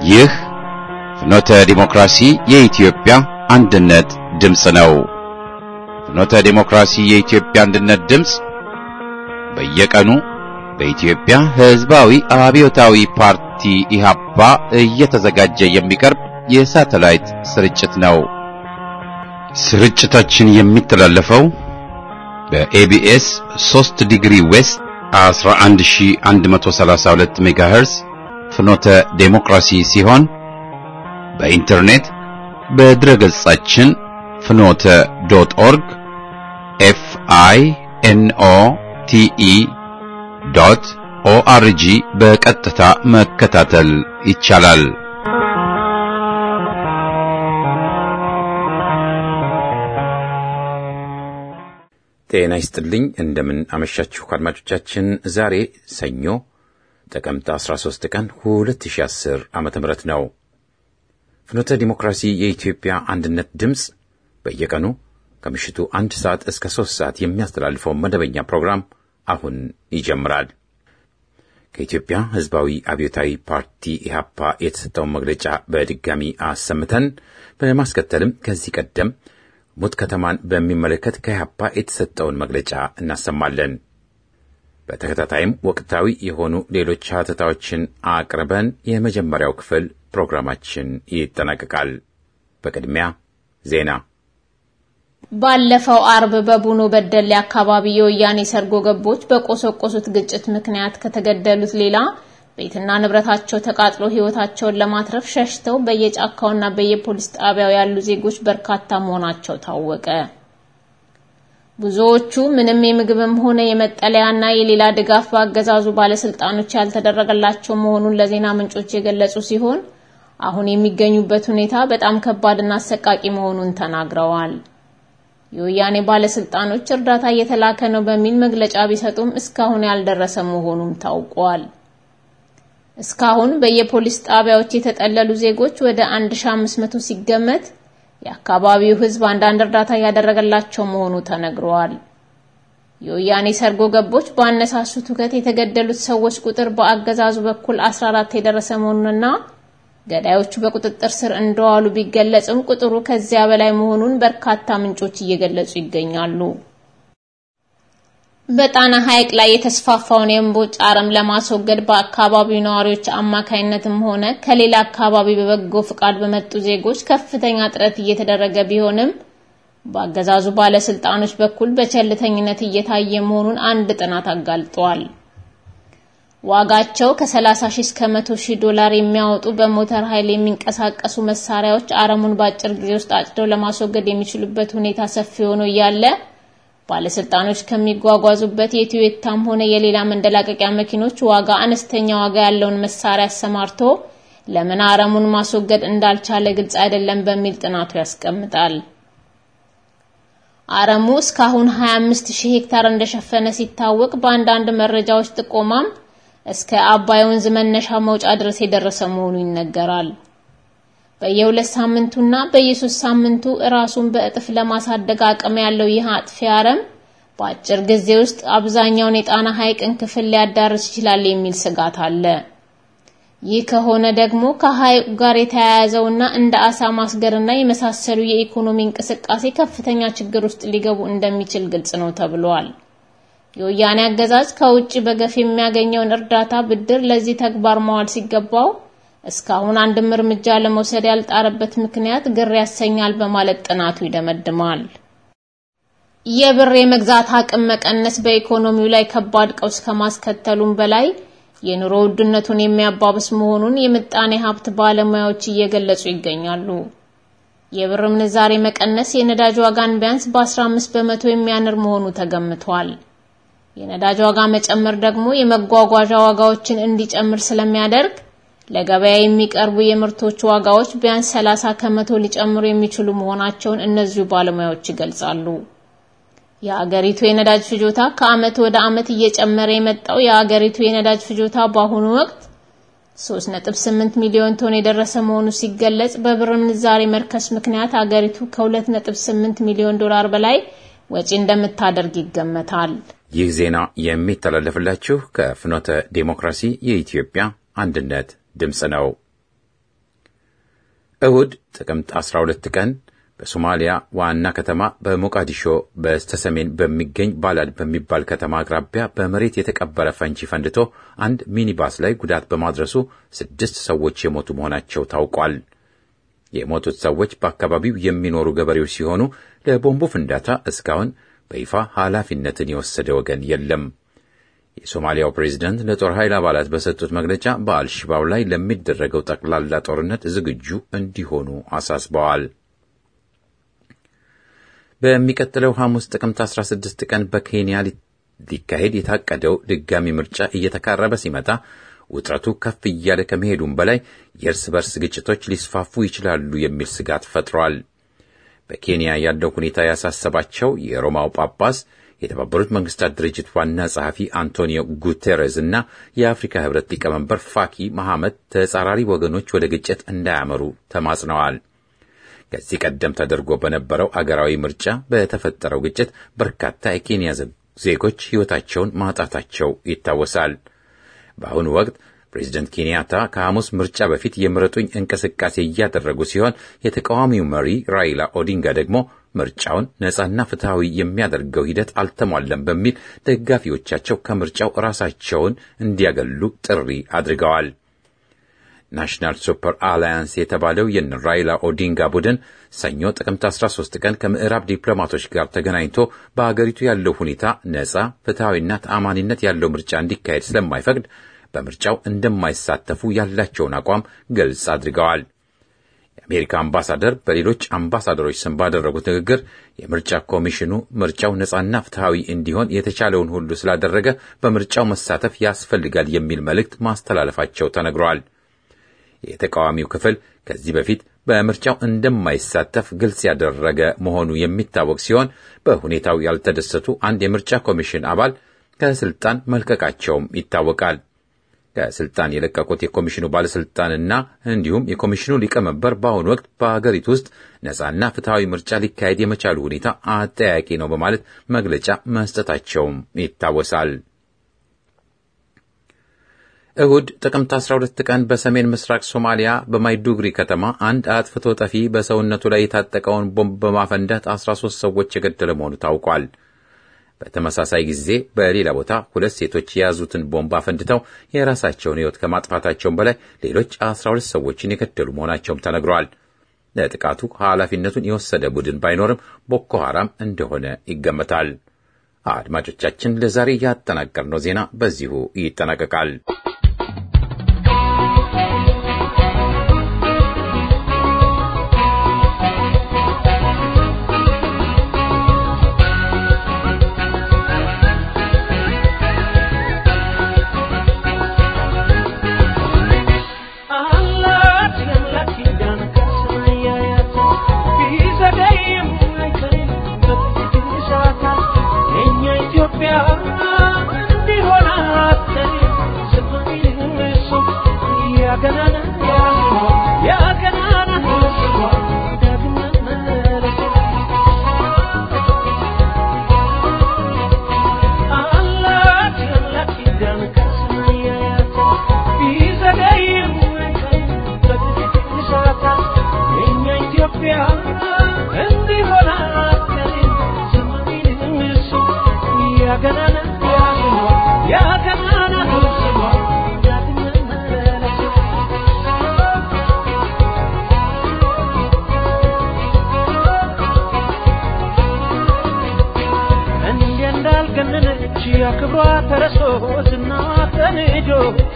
ይህ ፍኖተ ዲሞክራሲ የኢትዮጵያ አንድነት ድምፅ ነው። ፍኖተ ዲሞክራሲ የኢትዮጵያ አንድነት ድምፅ በየቀኑ በኢትዮጵያ ሕዝባዊ አብዮታዊ ፓርቲ ኢህአፓ እየተዘጋጀ የሚቀርብ የሳተላይት ስርጭት ነው። ስርጭታችን የሚተላለፈው በኤቢኤስ 3 ዲግሪ ዌስት 11132 ሜጋሄርዝ ፍኖተ ዴሞክራሲ ሲሆን በኢንተርኔት በድረገጻችን ፍኖተ ዶት ኦርግ ኤፍ አይ ኤን ኦ ቲ ኢ ዶት ኦአርጂ በቀጥታ መከታተል ይቻላል። ጤና ይስጥልኝ። እንደምን አመሻችሁ አድማጮቻችን። ዛሬ ሰኞ ጥቅምት 13 ቀን 2010 ዓመተ ምህረት ነው። ፍኖተ ዲሞክራሲ የኢትዮጵያ አንድነት ድምፅ በየቀኑ ከምሽቱ አንድ ሰዓት እስከ ሦስት ሰዓት የሚያስተላልፈው መደበኛ ፕሮግራም አሁን ይጀምራል። ከኢትዮጵያ ሕዝባዊ አብዮታዊ ፓርቲ ኢህአፓ የተሰጠውን መግለጫ በድጋሚ አሰምተን በማስከተልም ከዚህ ቀደም ሙት ከተማን በሚመለከት ከኢህአፓ የተሰጠውን መግለጫ እናሰማለን። በተከታታይም ወቅታዊ የሆኑ ሌሎች ሀተታዎችን አቅርበን የመጀመሪያው ክፍል ፕሮግራማችን ይጠናቀቃል። በቅድሚያ ዜና። ባለፈው አርብ በቡኖ በደሌ አካባቢ የወያኔ ሰርጎ ገቦች በቆሰቆሱት ግጭት ምክንያት ከተገደሉት ሌላ ቤትና ንብረታቸው ተቃጥሎ ሕይወታቸውን ለማትረፍ ሸሽተው በየጫካውና በየፖሊስ ጣቢያው ያሉ ዜጎች በርካታ መሆናቸው ታወቀ። ብዙዎቹ ምንም የምግብም ሆነ የመጠለያና የሌላ ድጋፍ በአገዛዙ ባለስልጣኖች ያልተደረገላቸው መሆኑን ለዜና ምንጮች የገለጹ ሲሆን አሁን የሚገኙበት ሁኔታ በጣም ከባድና አሰቃቂ መሆኑን ተናግረዋል። የወያኔ ባለስልጣኖች እርዳታ እየተላከ ነው በሚል መግለጫ ቢሰጡም እስካሁን ያልደረሰ መሆኑም ታውቋል። እስካሁን በየፖሊስ ጣቢያዎች የተጠለሉ ዜጎች ወደ 1500 ሲገመት የአካባቢው ሕዝብ አንዳንድ እርዳታ እያደረገላቸው መሆኑ ተነግሯል። የወያኔ ሰርጎ ገቦች በአነሳሱት ሁከት የተገደሉት ሰዎች ቁጥር በአገዛዙ በኩል 14 የደረሰ መሆኑንና ገዳዮቹ በቁጥጥር ስር እንደዋሉ ቢገለጽም ቁጥሩ ከዚያ በላይ መሆኑን በርካታ ምንጮች እየገለጹ ይገኛሉ። በጣና ሐይቅ ላይ የተስፋፋውን የእምቦጭ አረም ለማስወገድ በአካባቢው ነዋሪዎች አማካይነትም ሆነ ከሌላ አካባቢ በበጎ ፍቃድ በመጡ ዜጎች ከፍተኛ ጥረት እየተደረገ ቢሆንም በአገዛዙ ባለስልጣኖች በኩል በቸልተኝነት እየታየ መሆኑን አንድ ጥናት አጋልጧል። ዋጋቸው ከ30 ሺህ እስከ 100 ሺህ ዶላር የሚያወጡ በሞተር ኃይል የሚንቀሳቀሱ መሳሪያዎች አረሙን በአጭር ጊዜ ውስጥ አጭደው ለማስወገድ የሚችሉበት ሁኔታ ሰፊ ሆኖ እያለ ባለስልጣኖች ከሚጓጓዙበት የቶዮታም ሆነ የሌላ መንደላቀቂያ መኪኖች ዋጋ አነስተኛ ዋጋ ያለውን መሳሪያ አሰማርቶ ለምን አረሙን ማስወገድ እንዳልቻለ ግልጽ አይደለም በሚል ጥናቱ ያስቀምጣል። አረሙ እስካሁን 25000 ሄክታር እንደሸፈነ ሲታወቅ በአንዳንድ መረጃዎች ጥቆማም እስከ አባይ ወንዝ መነሻ መውጫ ድረስ የደረሰ መሆኑ ይነገራል። በየሁለት ሳምንቱና በየሶስት ሳምንቱ ራሱን በእጥፍ ለማሳደግ አቅም ያለው ይህ አጥፊ አረም በአጭር ጊዜ ውስጥ አብዛኛውን የጣና ሐይቅን ክፍል ሊያዳርስ ይችላል የሚል ስጋት አለ። ይህ ከሆነ ደግሞ ከሐይቁ ጋር የተያያዘውና እንደ አሳ ማስገርና የመሳሰሉ የኢኮኖሚ እንቅስቃሴ ከፍተኛ ችግር ውስጥ ሊገቡ እንደሚችል ግልጽ ነው ተብሏል። የወያኔ አገዛዝ ከውጭ በገፍ የሚያገኘውን እርዳታ ብድር ለዚህ ተግባር ማዋል ሲገባው እስካሁን አንድም እርምጃ ለመውሰድ ያልጣረበት ምክንያት ግር ያሰኛል በማለት ጥናቱ ይደመድማል። የብር የመግዛት አቅም መቀነስ በኢኮኖሚው ላይ ከባድ ቀውስ ከማስከተሉም በላይ የኑሮ ውድነቱን የሚያባብስ መሆኑን የምጣኔ ሀብት ባለሙያዎች እየገለጹ ይገኛሉ። የብር ምንዛሬ መቀነስ የነዳጅ ዋጋን ቢያንስ በ15 በመቶ የሚያንር መሆኑ ተገምቷል። የነዳጅ ዋጋ መጨመር ደግሞ የመጓጓዣ ዋጋዎችን እንዲጨምር ስለሚያደርግ ለገበያ የሚቀርቡ የምርቶች ዋጋዎች ቢያንስ 30 ከመቶ ሊጨምሩ የሚችሉ መሆናቸውን እነዚሁ ባለሙያዎች ይገልጻሉ። የአገሪቱ የነዳጅ ፍጆታ ከዓመት ወደ ዓመት እየጨመረ የመጣው የአገሪቱ የነዳጅ ፍጆታ በአሁኑ ወቅት 3.8 ሚሊዮን ቶን የደረሰ መሆኑ ሲገለጽ በብር ምንዛሬ መርከስ ምክንያት አገሪቱ ከ2.8 ሚሊዮን ዶላር በላይ ወጪ እንደምታደርግ ይገመታል። ይህ ዜና የሚተላለፍላችሁ ከፍኖተ ዴሞክራሲ የኢትዮጵያ አንድነት ድምፅ ነው። እሁድ ጥቅምት 12 ቀን በሶማሊያ ዋና ከተማ በሞቃዲሾ በስተሰሜን በሚገኝ ባላድ በሚባል ከተማ አቅራቢያ በመሬት የተቀበረ ፈንጂ ፈንድቶ አንድ ሚኒባስ ላይ ጉዳት በማድረሱ ስድስት ሰዎች የሞቱ መሆናቸው ታውቋል። የሞቱት ሰዎች በአካባቢው የሚኖሩ ገበሬዎች ሲሆኑ ለቦምቡ ፍንዳታ እስካሁን በይፋ ኃላፊነትን የወሰደ ወገን የለም። የሶማሊያው ፕሬዝደንት ለጦር ኃይል አባላት በሰጡት መግለጫ በአልሽባብ ላይ ለሚደረገው ጠቅላላ ጦርነት ዝግጁ እንዲሆኑ አሳስበዋል። በሚቀጥለው ሐሙስ ጥቅምት 16 ቀን በኬንያ ሊካሄድ የታቀደው ድጋሚ ምርጫ እየተቃረበ ሲመጣ ውጥረቱ ከፍ እያለ ከመሄዱም በላይ የእርስ በርስ ግጭቶች ሊስፋፉ ይችላሉ የሚል ስጋት ፈጥሯል። በኬንያ ያለው ሁኔታ ያሳሰባቸው የሮማው ጳጳስ የተባበሩት መንግስታት ድርጅት ዋና ጸሐፊ አንቶኒዮ ጉቴሬዝ እና የአፍሪካ ህብረት ሊቀመንበር ፋኪ መሐመድ ተጻራሪ ወገኖች ወደ ግጭት እንዳያመሩ ተማጽነዋል። ከዚህ ቀደም ተደርጎ በነበረው አገራዊ ምርጫ በተፈጠረው ግጭት በርካታ የኬንያ ዜጎች ሕይወታቸውን ማጣታቸው ይታወሳል። በአሁኑ ወቅት ፕሬዚደንት ኬንያታ ከሐሙስ ምርጫ በፊት የምረጡኝ እንቅስቃሴ እያደረጉ ሲሆን የተቃዋሚው መሪ ራይላ ኦዲንጋ ደግሞ ምርጫውን ነጻና ፍትሐዊ የሚያደርገው ሂደት አልተሟለም በሚል ደጋፊዎቻቸው ከምርጫው ራሳቸውን እንዲያገሉ ጥሪ አድርገዋል። ናሽናል ሱፐር አላያንስ የተባለው የነ ራይላ ኦዲንጋ ቡድን ሰኞ ጥቅምት 13 ቀን ከምዕራብ ዲፕሎማቶች ጋር ተገናኝቶ በአገሪቱ ያለው ሁኔታ ነጻ ፍትሐዊና ተአማኒነት ያለው ምርጫ እንዲካሄድ ስለማይፈቅድ በምርጫው እንደማይሳተፉ ያላቸውን አቋም ግልጽ አድርገዋል። የአሜሪካ አምባሳደር በሌሎች አምባሳደሮች ስም ባደረጉት ንግግር የምርጫ ኮሚሽኑ ምርጫው ነጻና ፍትሐዊ እንዲሆን የተቻለውን ሁሉ ስላደረገ በምርጫው መሳተፍ ያስፈልጋል የሚል መልእክት ማስተላለፋቸው ተነግሯል። የተቃዋሚው ክፍል ከዚህ በፊት በምርጫው እንደማይሳተፍ ግልጽ ያደረገ መሆኑ የሚታወቅ ሲሆን በሁኔታው ያልተደሰቱ አንድ የምርጫ ኮሚሽን አባል ከስልጣን መልቀቃቸውም ይታወቃል። ከስልጣን የለቀቁት የኮሚሽኑ ባለስልጣንና እንዲሁም የኮሚሽኑ ሊቀመንበር በአሁኑ ወቅት በአገሪቱ ውስጥ ነጻና ፍትሐዊ ምርጫ ሊካሄድ የመቻሉ ሁኔታ አጠያቂ ነው በማለት መግለጫ መስጠታቸውም ይታወሳል። እሁድ ጥቅምት 12 ቀን በሰሜን ምስራቅ ሶማሊያ በማይዱግሪ ከተማ አንድ አጥፍቶ ጠፊ በሰውነቱ ላይ የታጠቀውን ቦምብ በማፈንዳት 13 ሰዎች የገደለ መሆኑ ታውቋል። በተመሳሳይ ጊዜ በሌላ ቦታ ሁለት ሴቶች የያዙትን ቦምብ አፈንድተው የራሳቸውን ሕይወት ከማጥፋታቸውም በላይ ሌሎች 12 ሰዎችን የገደሉ መሆናቸውም ተነግረዋል። ለጥቃቱ ኃላፊነቱን የወሰደ ቡድን ባይኖርም ቦኮ ሐራም እንደሆነ ይገመታል። አድማጮቻችን፣ ለዛሬ ያጠናቀርነው ዜና በዚሁ ይጠናቀቃል። ክብሯ ተረሶ ዝናዋ ተንጆ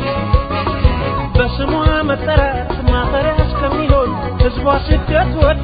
በስሟ መጠራት ማፈሪያ እስከሚሆን ሕዝቧ ስደት ወዶ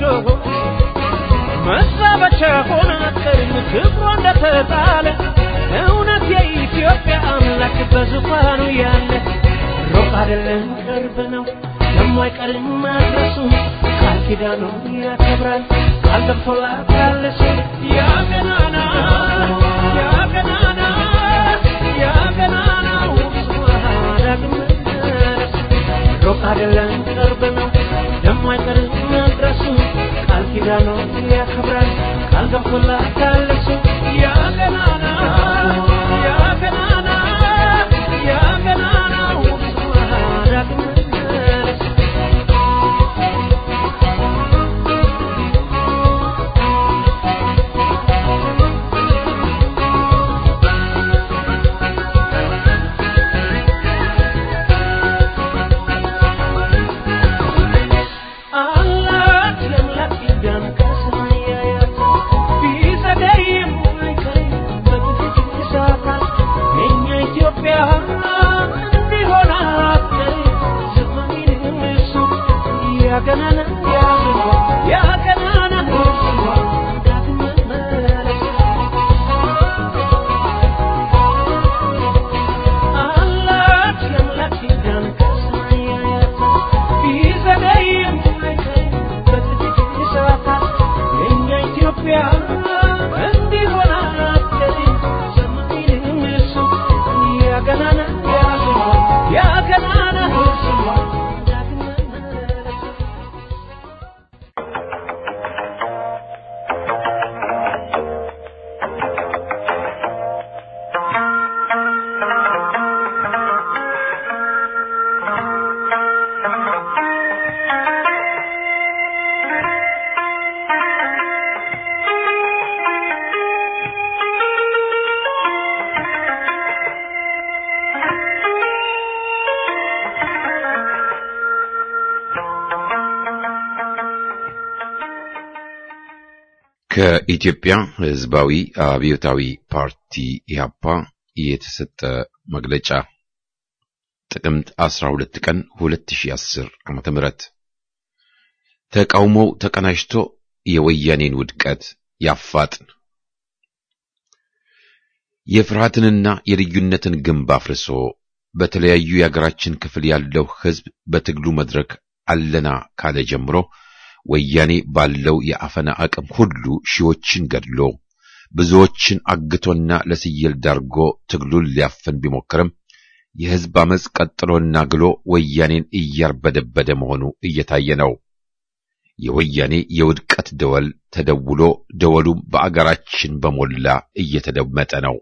መዛበቻ ሆና ቀርም ክብሯ እንደተጣለ እውነት የኢትዮጵያ አምላክ በዙፋኑ ያለ ሩቅ አይደለም ቅርብ ነው ደሞ አይቀርም ማድረሱ ቃል ኪዳኑ ያከብራል ቃል ገብቶላታል እሱ ያ ገናና ያ ገናና ያ ገናናው ስሟ ዳግም መመለሱ ሩቅ አይደለም ቅርብ ነው ደሞ አይቀርም መድረሱ ቃል ኪዳኑ ያከብራል ቃል ገብቶላታል እሱ ያ ገናና ያ ገናና ያ ገናናው ስሟ ዳግም መመለሱ ያገናና ያገናና ዳግም መመለስ አላት የአምላክ ኪዳን ከሰማይ ያያት ቢዘገይም አይቀርም በጥቂት ሰዓታት የእኛ ኢትዮጵያ እንዲሆን አትቀርም ሰማይንም እሱ ያገናና ያገናና ዳግም መመለስ ከኢትዮጵያ ሕዝባዊ አብዮታዊ ፓርቲ ኢህአፓ የተሰጠ መግለጫ ጥቅምት 12 ቀን 2010 ዓመተ ምህረት ተቃውሞው ተቀናጅቶ የወያኔን ውድቀት ያፋጥን። የፍርሃትንና የልዩነትን ግንብ አፍርሶ በተለያዩ የአገራችን ክፍል ያለው ሕዝብ በትግሉ መድረክ አለና ካለ ጀምሮ ወያኔ ባለው የአፈና አቅም ሁሉ ሺዎችን ገድሎ ብዙዎችን አግቶና ለስየል ዳርጎ ትግሉን ሊያፈን ቢሞክርም የሕዝብ አመፅ ቀጥሎና ግሎ ወያኔን እያርበደበደ መሆኑ እየታየ ነው። የወያኔ የውድቀት ደወል ተደውሎ ደወሉም በአገራችን በሞላ እየተደመጠ ነው።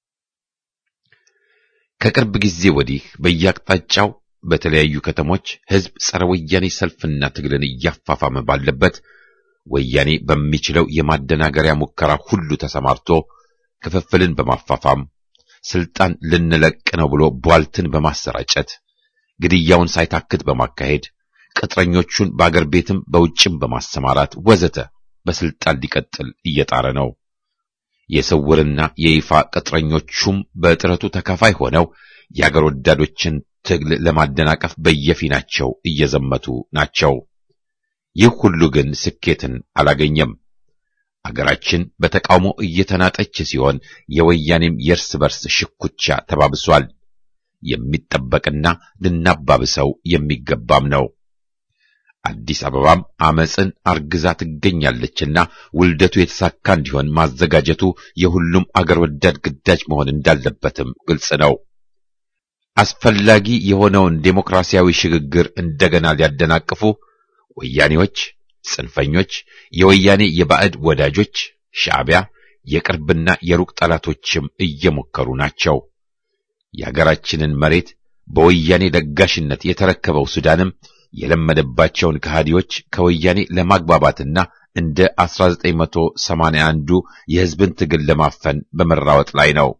ከቅርብ ጊዜ ወዲህ በየአቅጣጫው በተለያዩ ከተሞች ሕዝብ ጸረ ወያኔ ሰልፍና ትግልን እያፋፋመ ባለበት ወያኔ በሚችለው የማደናገሪያ ሙከራ ሁሉ ተሰማርቶ ክፍፍልን በማፋፋም ስልጣን ልንለቅ ነው ብሎ ቧልትን በማሰራጨት ግድያውን ሳይታክት በማካሄድ ቅጥረኞቹን በአገር ቤትም በውጭም በማሰማራት ወዘተ በስልጣን ሊቀጥል እየጣረ ነው። የስውርና የይፋ ቅጥረኞቹም በጥረቱ ተካፋይ ሆነው የአገር ወዳዶችን ትግል ለማደናቀፍ በየፊናቸው እየዘመቱ ናቸው። ይህ ሁሉ ግን ስኬትን አላገኘም። አገራችን በተቃውሞ እየተናጠች ሲሆን የወያኔም የእርስ በርስ ሽኩቻ ተባብሷል። የሚጠበቅና ልናባብሰው የሚገባም ነው። አዲስ አበባም አመፅን አርግዛ ትገኛለችና ውልደቱ የተሳካ እንዲሆን ማዘጋጀቱ የሁሉም አገር ወዳድ ግዳጅ መሆን እንዳለበትም ግልጽ ነው። አስፈላጊ የሆነውን ዴሞክራሲያዊ ሽግግር እንደገና ሊያደናቅፉ ወያኔዎች፣ ጽንፈኞች፣ የወያኔ የባዕድ ወዳጆች፣ ሻዕቢያ፣ የቅርብና የሩቅ ጠላቶችም እየሞከሩ ናቸው። የአገራችንን መሬት በወያኔ ለጋሽነት የተረከበው ሱዳንም የለመደባቸውን ከሃዲዎች ከወያኔ ለማግባባትና እንደ 1981ዱ የሕዝብን ትግል ለማፈን በመራወጥ ላይ ነው።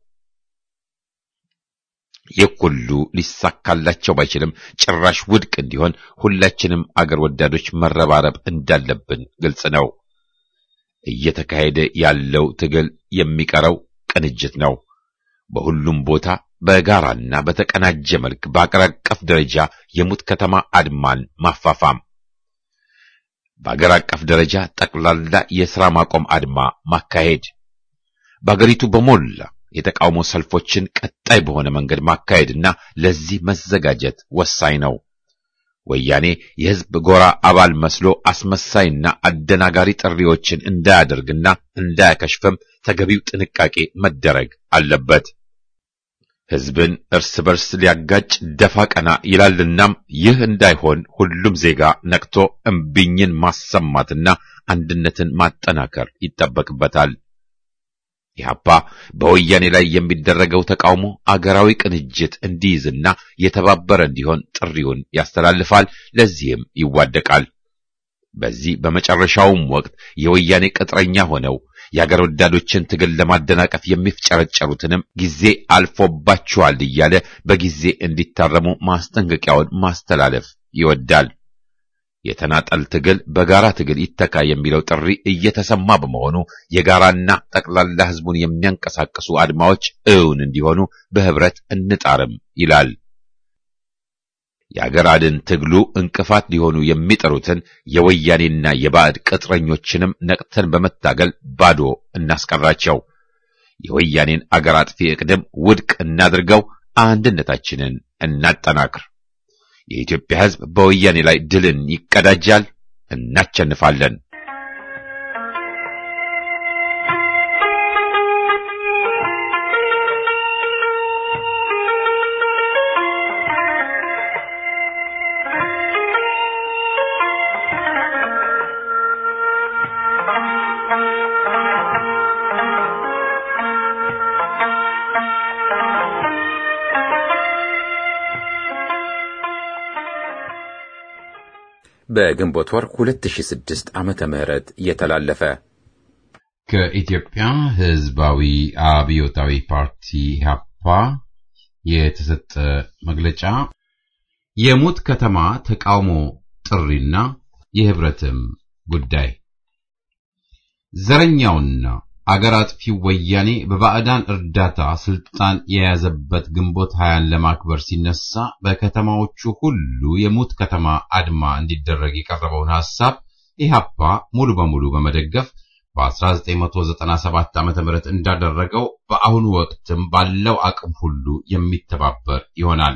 ይህ ሁሉ ሊሳካላቸው ባይችልም ጭራሽ ውድቅ እንዲሆን ሁላችንም አገር ወዳዶች መረባረብ እንዳለብን ግልጽ ነው። እየተካሄደ ያለው ትግል የሚቀረው ቅንጅት ነው። በሁሉም ቦታ በጋራና በተቀናጀ መልክ በአገር አቀፍ ደረጃ የሙት ከተማ አድማን ማፋፋም፣ በአገር አቀፍ ደረጃ ጠቅላላ የሥራ ማቆም አድማ ማካሄድ፣ በአገሪቱ በሞላ የተቃውሞ ሰልፎችን ቀጣይ በሆነ መንገድ ማካሄድና ለዚህ መዘጋጀት ወሳኝ ነው። ወያኔ የሕዝብ ጎራ አባል መስሎ አስመሳይና አደናጋሪ ጥሪዎችን እንዳያደርግና እንዳያከሽፍም ተገቢው ጥንቃቄ መደረግ አለበት። ሕዝብን እርስ በርስ ሊያጋጭ ደፋ ቀና ይላልናም ይህ እንዳይሆን ሁሉም ዜጋ ነቅቶ እምቢኝን ማሰማትና አንድነትን ማጠናከር ይጠበቅበታል። ኢህአፓ በወያኔ ላይ የሚደረገው ተቃውሞ አገራዊ ቅንጅት እንዲይዝና የተባበረ እንዲሆን ጥሪውን ያስተላልፋል። ለዚህም ይዋደቃል። በዚህ በመጨረሻውም ወቅት የወያኔ ቅጥረኛ ሆነው የአገር ወዳዶችን ትግል ለማደናቀፍ የሚፍጨረጨሩትንም ጊዜ አልፎባችኋል እያለ በጊዜ እንዲታረሙ ማስጠንቀቂያውን ማስተላለፍ ይወዳል። የተናጠል ትግል በጋራ ትግል ይተካ የሚለው ጥሪ እየተሰማ በመሆኑ የጋራና ጠቅላላ ሕዝቡን የሚያንቀሳቅሱ አድማዎች እውን እንዲሆኑ በህብረት እንጣርም ይላል። የአገር አድን ትግሉ እንቅፋት ሊሆኑ የሚጠሩትን የወያኔና የባዕድ ቅጥረኞችንም ነቅተን በመታገል ባዶ እናስቀራቸው። የወያኔን አገር አጥፊ ዕቅድም ውድቅ እናድርገው። አንድነታችንን እናጠናክር። የኢትዮጵያ ሕዝብ በወያኔ ላይ ድልን ይቀዳጃል። እናቸንፋለን። በግንቦት ወር 2006 ዓመተ ምህረት የተላለፈ ከኢትዮጵያ ሕዝባዊ አብዮታዊ ፓርቲ ኢህአፓ የተሰጠ መግለጫ የሙት ከተማ ተቃውሞ ጥሪና የህብረትም ጉዳይ ዘረኛውና አገር አጥፊው ወያኔ በባዕዳን እርዳታ ስልጣን የያዘበት ግንቦት ሀያን ለማክበር ሲነሳ በከተማዎቹ ሁሉ የሙት ከተማ አድማ እንዲደረግ የቀረበውን ሐሳብ ኢህአፓ ሙሉ በሙሉ በመደገፍ በ1997 ዓ.ም እንዳደረገው በአሁኑ ወቅትም ባለው አቅም ሁሉ የሚተባበር ይሆናል።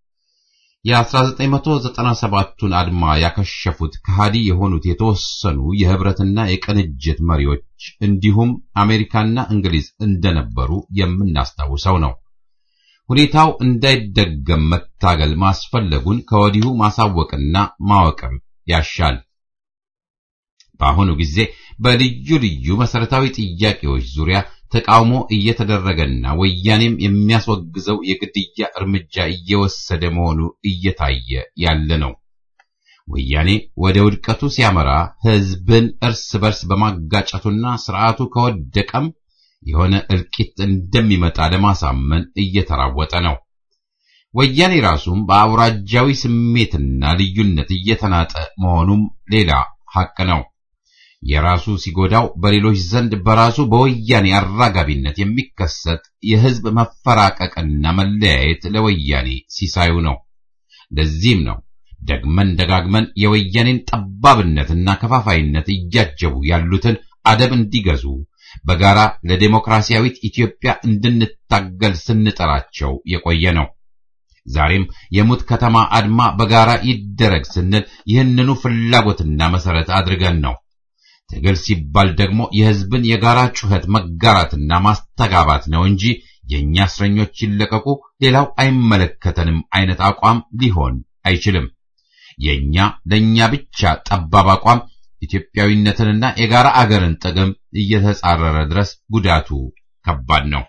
የ1997ቱን አድማ ያከሸፉት ከሃዲ የሆኑት የተወሰኑ የህብረትና የቅንጅት መሪዎች እንዲሁም አሜሪካና እንግሊዝ እንደነበሩ የምናስታውሰው ነው። ሁኔታው እንዳይደገም መታገል ማስፈለጉን ከወዲሁ ማሳወቅና ማወቅም ያሻል። በአሁኑ ጊዜ በልዩ ልዩ መሰረታዊ ጥያቄዎች ዙሪያ ተቃውሞ እየተደረገና ወያኔም የሚያስወግዘው የግድያ እርምጃ እየወሰደ መሆኑ እየታየ ያለ ነው። ወያኔ ወደ ውድቀቱ ሲያመራ ህዝብን እርስ በርስ በማጋጨቱና ስርዓቱ ከወደቀም የሆነ እልቂት እንደሚመጣ ለማሳመን እየተራወጠ ነው። ወያኔ ራሱም በአውራጃዊ ስሜትና ልዩነት እየተናጠ መሆኑም ሌላ ሐቅ ነው። የራሱ ሲጎዳው በሌሎች ዘንድ በራሱ በወያኔ አራጋቢነት የሚከሰት የህዝብ መፈራቀቅና መለያየት ለወያኔ ሲሳዩ ነው። ለዚህም ነው ደግመን ደጋግመን የወያኔን ጠባብነትና ከፋፋይነት እያጀቡ ያሉትን አደብ እንዲገዙ በጋራ ለዴሞክራሲያዊት ኢትዮጵያ እንድንታገል ስንጠራቸው የቆየ ነው። ዛሬም የሙት ከተማ አድማ በጋራ ይደረግ ስንል ይህንኑ ፍላጎትና መሰረት አድርገን ነው። ትግል ሲባል ደግሞ የህዝብን የጋራ ጩኸት መጋራትና ማስተጋባት ነው እንጂ የእኛ እስረኞች ይለቀቁ፣ ሌላው አይመለከተንም አይነት አቋም ሊሆን አይችልም። የእኛ ለእኛ ብቻ ጠባብ አቋም ኢትዮጵያዊነትንና የጋራ አገርን ጥቅም እየተጻረረ ድረስ ጉዳቱ ከባድ ነው።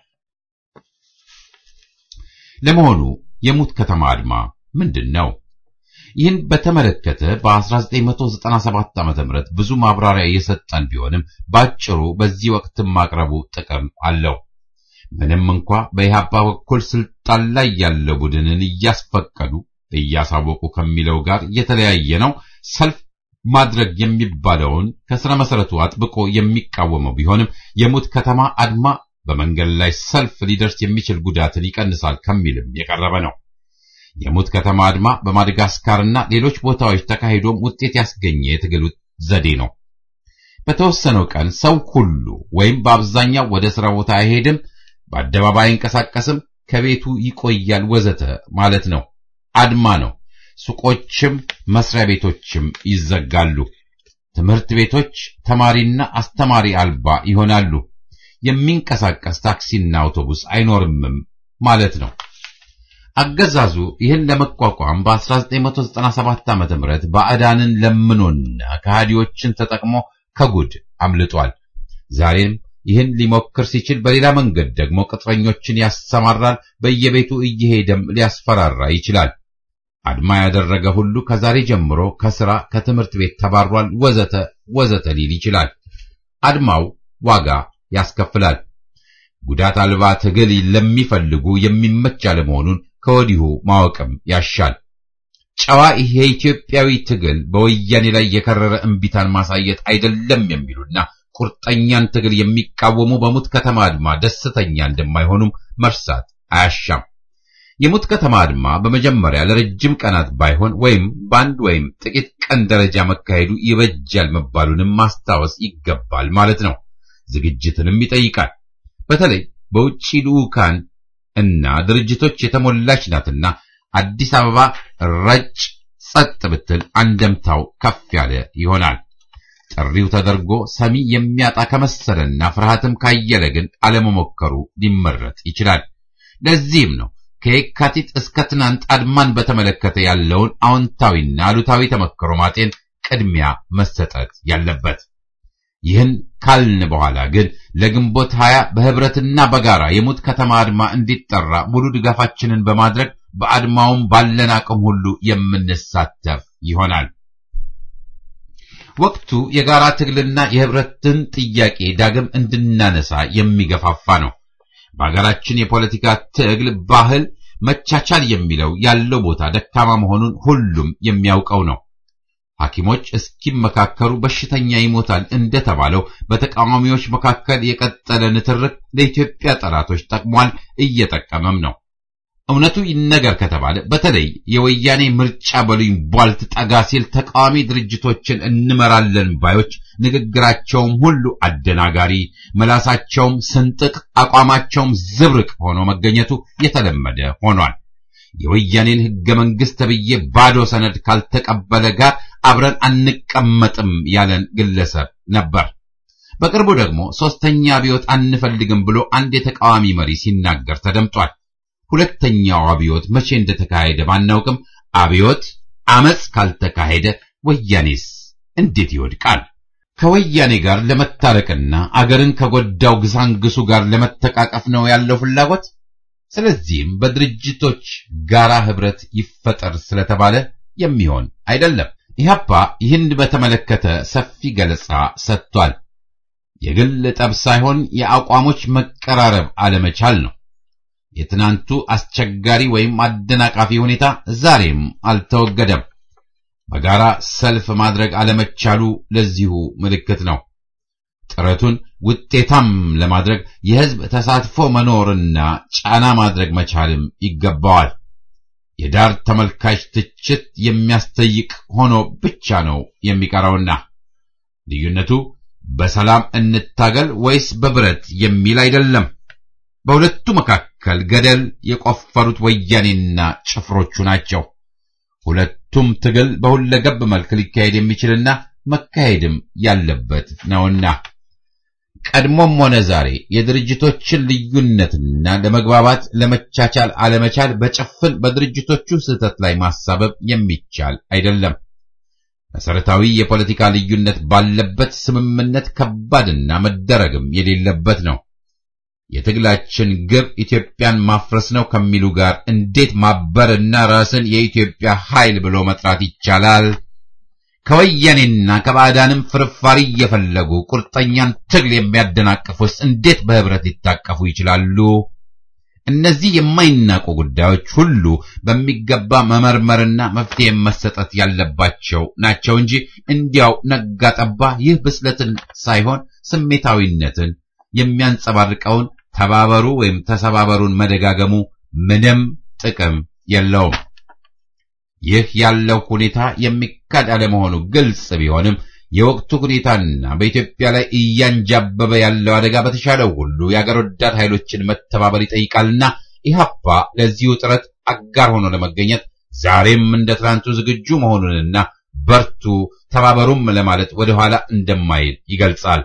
ለመሆኑ የሙት ከተማ አድማ ምንድን ነው? ይህን በተመለከተ በ1997 ዓ.ም ብዙ ማብራሪያ የሰጠን ቢሆንም ባጭሩ በዚህ ወቅት ማቅረቡ ጥቅም አለው። ምንም እንኳ በኢህአፓ በኩል ስልጣን ላይ ያለ ቡድንን እያስፈቀዱ እያሳወቁ ከሚለው ጋር የተለያየ ነው። ሰልፍ ማድረግ የሚባለውን ከስረ መሰረቱ አጥብቆ የሚቃወመው ቢሆንም የሙት ከተማ አድማ በመንገድ ላይ ሰልፍ ሊደርስ የሚችል ጉዳትን ይቀንሳል ከሚልም የቀረበ ነው። የሙት ከተማ አድማ በማደጋስካርና ሌሎች ቦታዎች ተካሂዶም ውጤት ያስገኘ የትግል ዘዴ ነው። በተወሰነው ቀን ሰው ሁሉ ወይም በአብዛኛው ወደ ስራ ቦታ አይሄድም፣ በአደባባይ አይንቀሳቀስም፣ ከቤቱ ይቆያል፣ ወዘተ ማለት ነው። አድማ ነው። ሱቆችም መስሪያ ቤቶችም ይዘጋሉ። ትምህርት ቤቶች ተማሪና አስተማሪ አልባ ይሆናሉ። የሚንቀሳቀስ ታክሲና አውቶቡስ አይኖርምም ማለት ነው። አገዛዙ ይህን ለመቋቋም በ1997 ዓ.ም ባዕዳንን ለምኖና ከሃዲዎችን ተጠቅሞ ከጉድ አምልጧል። ዛሬም ይህን ሊሞክር ሲችል በሌላ መንገድ ደግሞ ቅጥረኞችን ያሰማራል። በየቤቱ እየሄደም ሊያስፈራራ ይችላል። አድማ ያደረገ ሁሉ ከዛሬ ጀምሮ ከስራ ከትምህርት ቤት ተባሯል፣ ወዘተ ወዘተ ሊል ይችላል። አድማው ዋጋ ያስከፍላል። ጉዳት አልባ ትግል ለሚፈልጉ የሚመች አለመሆኑን ከወዲሁ ማወቅም ያሻል። ጨዋ ይሄ የኢትዮጵያዊ ትግል በወያኔ ላይ የከረረ እምቢታን ማሳየት አይደለም የሚሉና ቁርጠኛን ትግል የሚቃወሙ በሙት ከተማ አድማ ደስተኛ እንደማይሆኑም መርሳት አያሻም። የሙት ከተማ አድማ በመጀመሪያ ለረጅም ቀናት ባይሆን ወይም በአንድ ወይም ጥቂት ቀን ደረጃ መካሄዱ ይበጃል መባሉንም ማስታወስ ይገባል ማለት ነው። ዝግጅትንም ይጠይቃል። በተለይ በውጭ ልዑካን እና ድርጅቶች የተሞላች ናትና አዲስ አበባ ረጭ ጸጥ ብትል አንደምታው ከፍ ያለ ይሆናል። ጥሪው ተደርጎ ሰሚ የሚያጣ ከመሰለና ፍርሃትም ካየለ ግን አለመሞከሩ ሊመረጥ ይችላል። ለዚህም ነው ከየካቲት እስከ ትናንት አድማን በተመለከተ ያለውን አዎንታዊና አሉታዊ ተመክሮ ማጤን ቅድሚያ መሰጠት ያለበት። ይህን ካልን በኋላ ግን ለግንቦት ሀያ በህብረትና በጋራ የሙት ከተማ አድማ እንዲጠራ ሙሉ ድጋፋችንን በማድረግ በአድማውም ባለን አቅም ሁሉ የምንሳተፍ ይሆናል። ወቅቱ የጋራ ትግልና የህብረትን ጥያቄ ዳግም እንድናነሳ የሚገፋፋ ነው። በሀገራችን የፖለቲካ ትግል ባህል መቻቻል የሚለው ያለው ቦታ ደካማ መሆኑን ሁሉም የሚያውቀው ነው። ሐኪሞች እስኪመካከሩ በሽተኛ ይሞታል እንደተባለው በተቃዋሚዎች መካከል የቀጠለ ንትርክ ለኢትዮጵያ ጠላቶች ጠቅሟል፣ እየጠቀመም ነው። እውነቱ ይነገር ከተባለ በተለይ የወያኔ ምርጫ በሉኝ ቧልት ጠጋ ሲል ተቃዋሚ ድርጅቶችን እንመራለን ባዮች ንግግራቸውም ሁሉ አደናጋሪ፣ መላሳቸውም ስንጥቅ፣ አቋማቸውም ዝብርቅ ሆኖ መገኘቱ የተለመደ ሆኗል። የወያኔን ህገ መንግስት ተብዬ ባዶ ሰነድ ካልተቀበለ ጋር አብረን አንቀመጥም ያለን ግለሰብ ነበር። በቅርቡ ደግሞ ሶስተኛ አብዮት አንፈልግም ብሎ አንድ የተቃዋሚ መሪ ሲናገር ተደምጧል። ሁለተኛው አብዮት መቼ እንደተካሄደ ባናውቅም አብዮት አመፅ ካልተካሄደ ወያኔስ እንዴት ይወድቃል? ከወያኔ ጋር ለመታረቅና አገርን ከጎዳው ግሳንግሱ ጋር ለመተቃቀፍ ነው ያለው ፍላጎት። ስለዚህም በድርጅቶች ጋራ ህብረት ይፈጠር ስለተባለ የሚሆን አይደለም። ኢህአፓ ይህን በተመለከተ ሰፊ ገለጻ ሰጥቷል። የግል ጠብ ሳይሆን የአቋሞች መቀራረብ አለመቻል ነው። የትናንቱ አስቸጋሪ ወይም አደናቃፊ ሁኔታ ዛሬም አልተወገደም። በጋራ ሰልፍ ማድረግ አለመቻሉ ለዚሁ ምልክት ነው። ጥረቱን ውጤታም ለማድረግ የህዝብ ተሳትፎ መኖርና ጫና ማድረግ መቻልም ይገባዋል። የዳር ተመልካች ትችት የሚያስጠይቅ ሆኖ ብቻ ነው የሚቀረውና ልዩነቱ በሰላም እንታገል ወይስ በብረት የሚል አይደለም። በሁለቱ መካከል ገደል የቆፈሩት ወያኔና ጭፍሮቹ ናቸው። ሁለቱም ትግል በሁለገብ መልክ ሊካሄድ የሚችልና መካሄድም ያለበት ነውና ቀድሞም ሆነ ዛሬ የድርጅቶችን ልዩነትና ለመግባባት ለመቻቻል አለመቻል በጭፍን በድርጅቶቹ ስህተት ላይ ማሳበብ የሚቻል አይደለም። መሰረታዊ የፖለቲካ ልዩነት ባለበት ስምምነት ከባድና መደረግም የሌለበት ነው። የትግላችን ግብ ኢትዮጵያን ማፍረስ ነው ከሚሉ ጋር እንዴት ማበርና ራስን የኢትዮጵያ ኃይል ብሎ መጥራት ይቻላል? ከወያኔና ከባዕዳንም ፍርፋሪ እየፈለጉ ቁርጠኛን ትግል የሚያደናቅፉስ እንዴት በህብረት ሊታቀፉ ይችላሉ? እነዚህ የማይናቁ ጉዳዮች ሁሉ በሚገባ መመርመርና መፍትሄ መሰጠት ያለባቸው ናቸው እንጂ እንዲያው ነጋ ጠባ ይህ ብስለትን ሳይሆን ስሜታዊነትን የሚያንጸባርቀውን ተባበሩ ወይም ተሰባበሩን መደጋገሙ ምንም ጥቅም የለውም። ይህ ያለው ሁኔታ የሚካድ አለመሆኑ ግልጽ ቢሆንም የወቅቱ ሁኔታና በኢትዮጵያ ላይ እያንጃበበ ያለው አደጋ በተሻለው ሁሉ የአገር ወዳድ ኃይሎችን መተባበር ይጠይቃልና ኢህአፓ ለዚሁ ጥረት አጋር ሆኖ ለመገኘት ዛሬም እንደ ትናንቱ ዝግጁ መሆኑንና በርቱ፣ ተባበሩም ለማለት ወደኋላ እንደማይል ይገልጻል።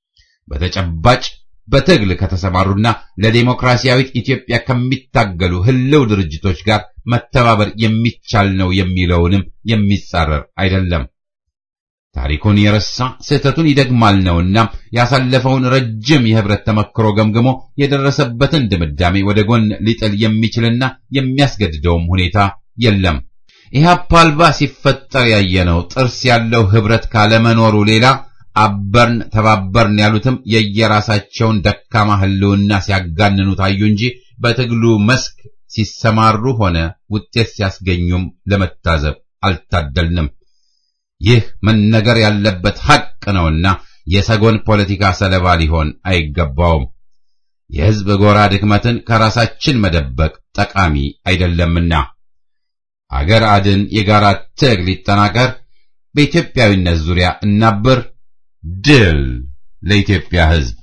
በተጨባጭ በትግል ከተሰማሩና ለዴሞክራሲያዊት ኢትዮጵያ ከሚታገሉ ህልው ድርጅቶች ጋር መተባበር የሚቻል ነው የሚለውንም የሚጻረር አይደለም። ታሪኩን የረሳ ስህተቱን ይደግማል ነውና ያሳለፈውን ረጅም የህብረት ተመክሮ ገምግሞ የደረሰበትን ድምዳሜ ወደ ጎን ሊጥል የሚችልና የሚያስገድደውም ሁኔታ የለም። ኢህአፓ አልባ ሲፈጠር ያየነው ጥርስ ያለው ህብረት ካለመኖሩ ሌላ አበርን ተባበርን ያሉትም የየራሳቸውን ደካማ ህልውና ሲያጋንኑ ታዩ እንጂ በትግሉ መስክ ሲሰማሩ ሆነ ውጤት ሲያስገኙም ለመታዘብ አልታደልንም። ይህ መነገር ያለበት ሐቅ ነውና የሰጎን ፖለቲካ ሰለባ ሊሆን አይገባውም። የሕዝብ ጎራ ድክመትን ከራሳችን መደበቅ ጠቃሚ አይደለምና አገር አድን የጋራ ትግል ይጠናከር። በኢትዮጵያዊነት ዙሪያ እናብር። ድል ለኢትዮጵያ ሕዝብ!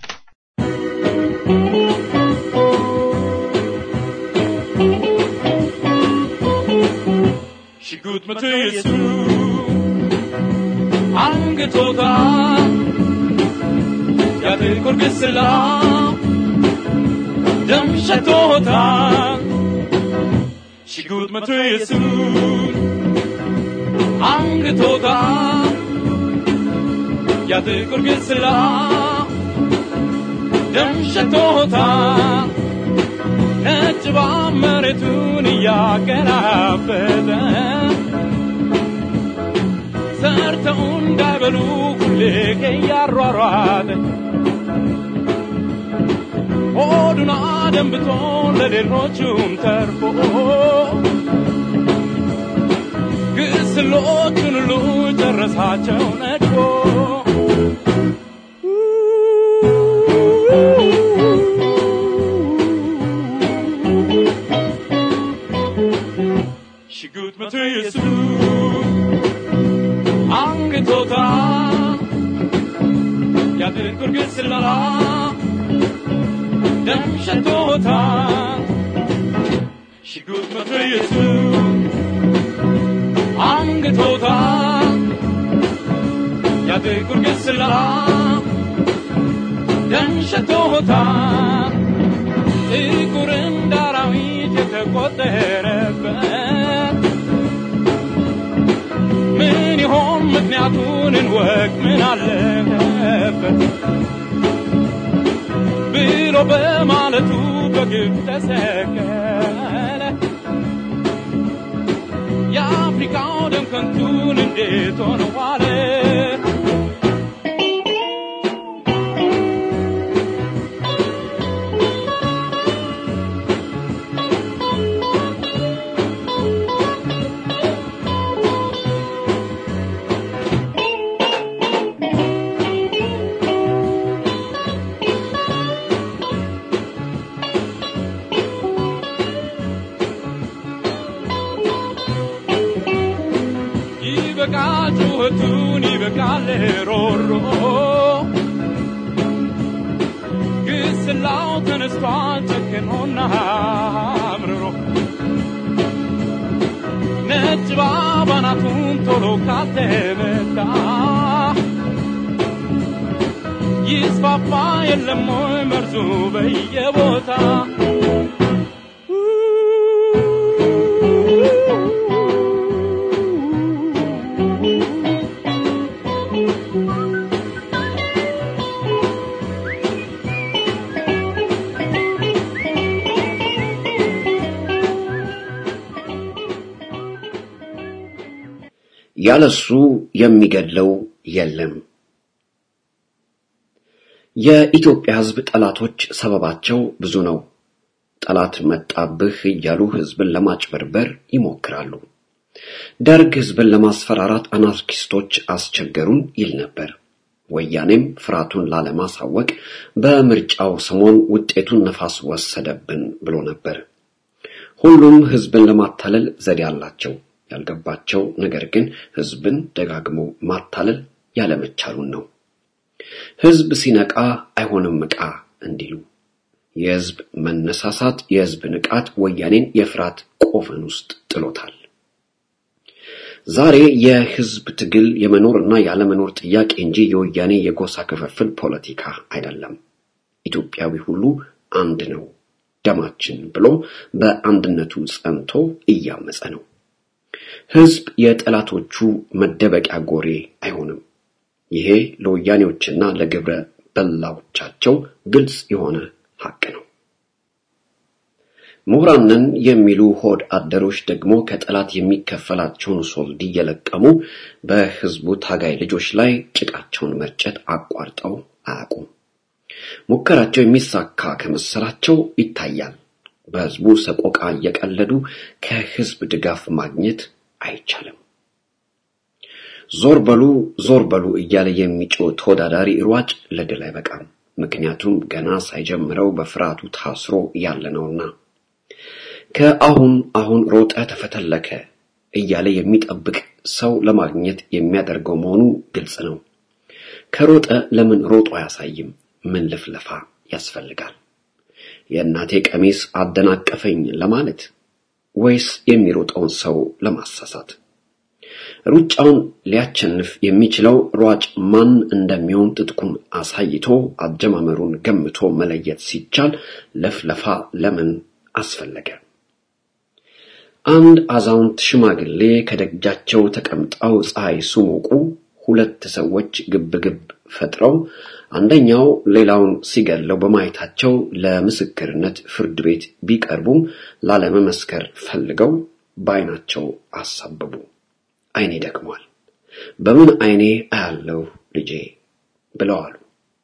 ሽጉጥ መቶ የሱ አንገቶታ ያጥቁር ግስላ ደም ሸቶታ ሽጉጥ መቶ የሱ አንገቶታ ያጥቁር ግስላ ደም ሸቶታ ነጭ መሬቱን እያገራበጠ ሰርተው እንዳይበሉ ሁሌ እያሯሯጠ ሆዱን አደንብቶ ለሌሎቹም ተርፎ ግስሎቹን ሁሉ ጨረሳቸው ነድፎ ሽጉጥ መቶ የሱ አንገቶታ ያጥቁር ግስላ ደም ሸቶታ ሽጉጥ መቶ የሱ አንገቶታ ያጥቁር ግስላ ደም ሸቶታ ጥቁር እንደ አራዊት የተቆጠረበት ምን ይሆን ምክንያቱን እንወቅ ምን አለበት ብሎ በማለቱ በግብ ተሰቀለ የአፍሪካው ደም ከንቱን እንዴት ሆነ ዋለ ይበቃል ጩኸቱን ይበቃል ሮሮ ግስላው ተነስቷል ጨክኖና አምርሮ ነጭ ባባናቱን ቶሎ ካልተመታ ይስፋፋ የለም ወይ መርዙ በየቦታ ያለሱ የሚገድለው የለም። የኢትዮጵያ ሕዝብ ጠላቶች ሰበባቸው ብዙ ነው። ጠላት መጣብህ እያሉ ሕዝብን ለማጭበርበር ይሞክራሉ። ደርግ ሕዝብን ለማስፈራራት አናርኪስቶች አስቸገሩን ይል ነበር። ወያኔም ፍርሃቱን ላለማሳወቅ በምርጫው ሰሞን ውጤቱን ነፋስ ወሰደብን ብሎ ነበር። ሁሉም ሕዝብን ለማታለል ዘዴ አላቸው። ያልገባቸው ነገር ግን ሕዝብን ደጋግሞ ማታለል ያለመቻሉን ነው። ሕዝብ ሲነቃ አይሆንም ዕቃ እንዲሉ የሕዝብ መነሳሳት፣ የሕዝብ ንቃት ወያኔን የፍርሃት ቆፈን ውስጥ ጥሎታል። ዛሬ የሕዝብ ትግል የመኖርና ያለመኖር ጥያቄ እንጂ የወያኔ የጎሳ ክፍፍል ፖለቲካ አይደለም። ኢትዮጵያዊ ሁሉ አንድ ነው ደማችን ብሎ በአንድነቱ ጸንቶ እያመጸ ነው። ሕዝብ የጠላቶቹ መደበቂያ ጎሬ አይሆንም። ይሄ ለወያኔዎችና ለግብረ በላዎቻቸው ግልጽ የሆነ ሐቅ ነው። ምሁራንን የሚሉ ሆድ አደሮች ደግሞ ከጠላት የሚከፈላቸውን ሶልድ እየለቀሙ በሕዝቡ ታጋይ ልጆች ላይ ጭቃቸውን መርጨት አቋርጠው አያውቁም። ሙከራቸው የሚሳካ ከመሰላቸው ይታያል። በሕዝቡ ሰቆቃ እየቀለዱ ከሕዝብ ድጋፍ ማግኘት አይቻልም። ዞር በሉ ዞር በሉ እያለ የሚጮህ ተወዳዳሪ ሯጭ ለድል አይበቃም። ምክንያቱም ገና ሳይጀምረው በፍርሃቱ ታስሮ ያለ ነውና። ከአሁን አሁን ሮጠ ተፈተለከ እያለ የሚጠብቅ ሰው ለማግኘት የሚያደርገው መሆኑ ግልጽ ነው። ከሮጠ ለምን ሮጦ አያሳይም? ምን ልፍለፋ ያስፈልጋል? የእናቴ ቀሚስ አደናቀፈኝ ለማለት ወይስ የሚሮጠውን ሰው ለማሳሳት? ሩጫውን ሊያቸንፍ የሚችለው ሯጭ ማን እንደሚሆን ትጥቁን አሳይቶ አጀማመሩን ገምቶ መለየት ሲቻል ለፍለፋ ለምን አስፈለገ? አንድ አዛውንት ሽማግሌ ከደጃቸው ተቀምጠው ፀሐይ ሲሞቁ ሁለት ሰዎች ግብግብ ፈጥረው አንደኛው ሌላውን ሲገለው በማየታቸው ለምስክርነት ፍርድ ቤት ቢቀርቡም ላለመመስከር ፈልገው በዓይናቸው አሳበቡ። ዓይኔ ደክሟል፣ በምን ዓይኔ አያለሁ ልጄ ብለው አሉ።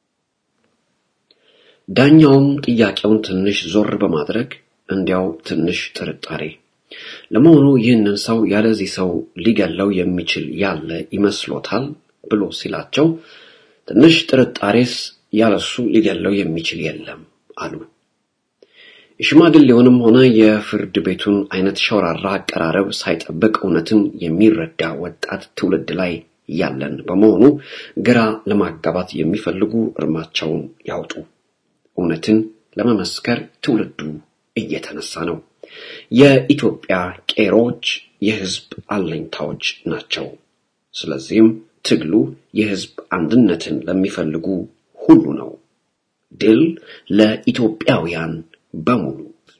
ዳኛውም ጥያቄውን ትንሽ ዞር በማድረግ እንዲያው ትንሽ ጥርጣሬ ለመሆኑ ይህንን ሰው ያለዚህ ሰው ሊገለው የሚችል ያለ ይመስሎታል ብሎ ሲላቸው ትንሽ ጥርጣሬስ ያለሱ ሊገለው የሚችል የለም አሉ። የሽማግሌውንም ሆነ የፍርድ ቤቱን አይነት ሸውራራ አቀራረብ ሳይጠብቅ እውነትን የሚረዳ ወጣት ትውልድ ላይ ያለን በመሆኑ ግራ ለማጋባት የሚፈልጉ እርማቸውን ያውጡ። እውነትን ለመመስከር ትውልዱ እየተነሳ ነው። የኢትዮጵያ ቄሮች የህዝብ አለኝታዎች ናቸው። ስለዚህም ትግሉ የህዝብ አንድነትን ለሚፈልጉ ሁሉ ነው። ድል ለኢትዮጵያውያን በሙሉ።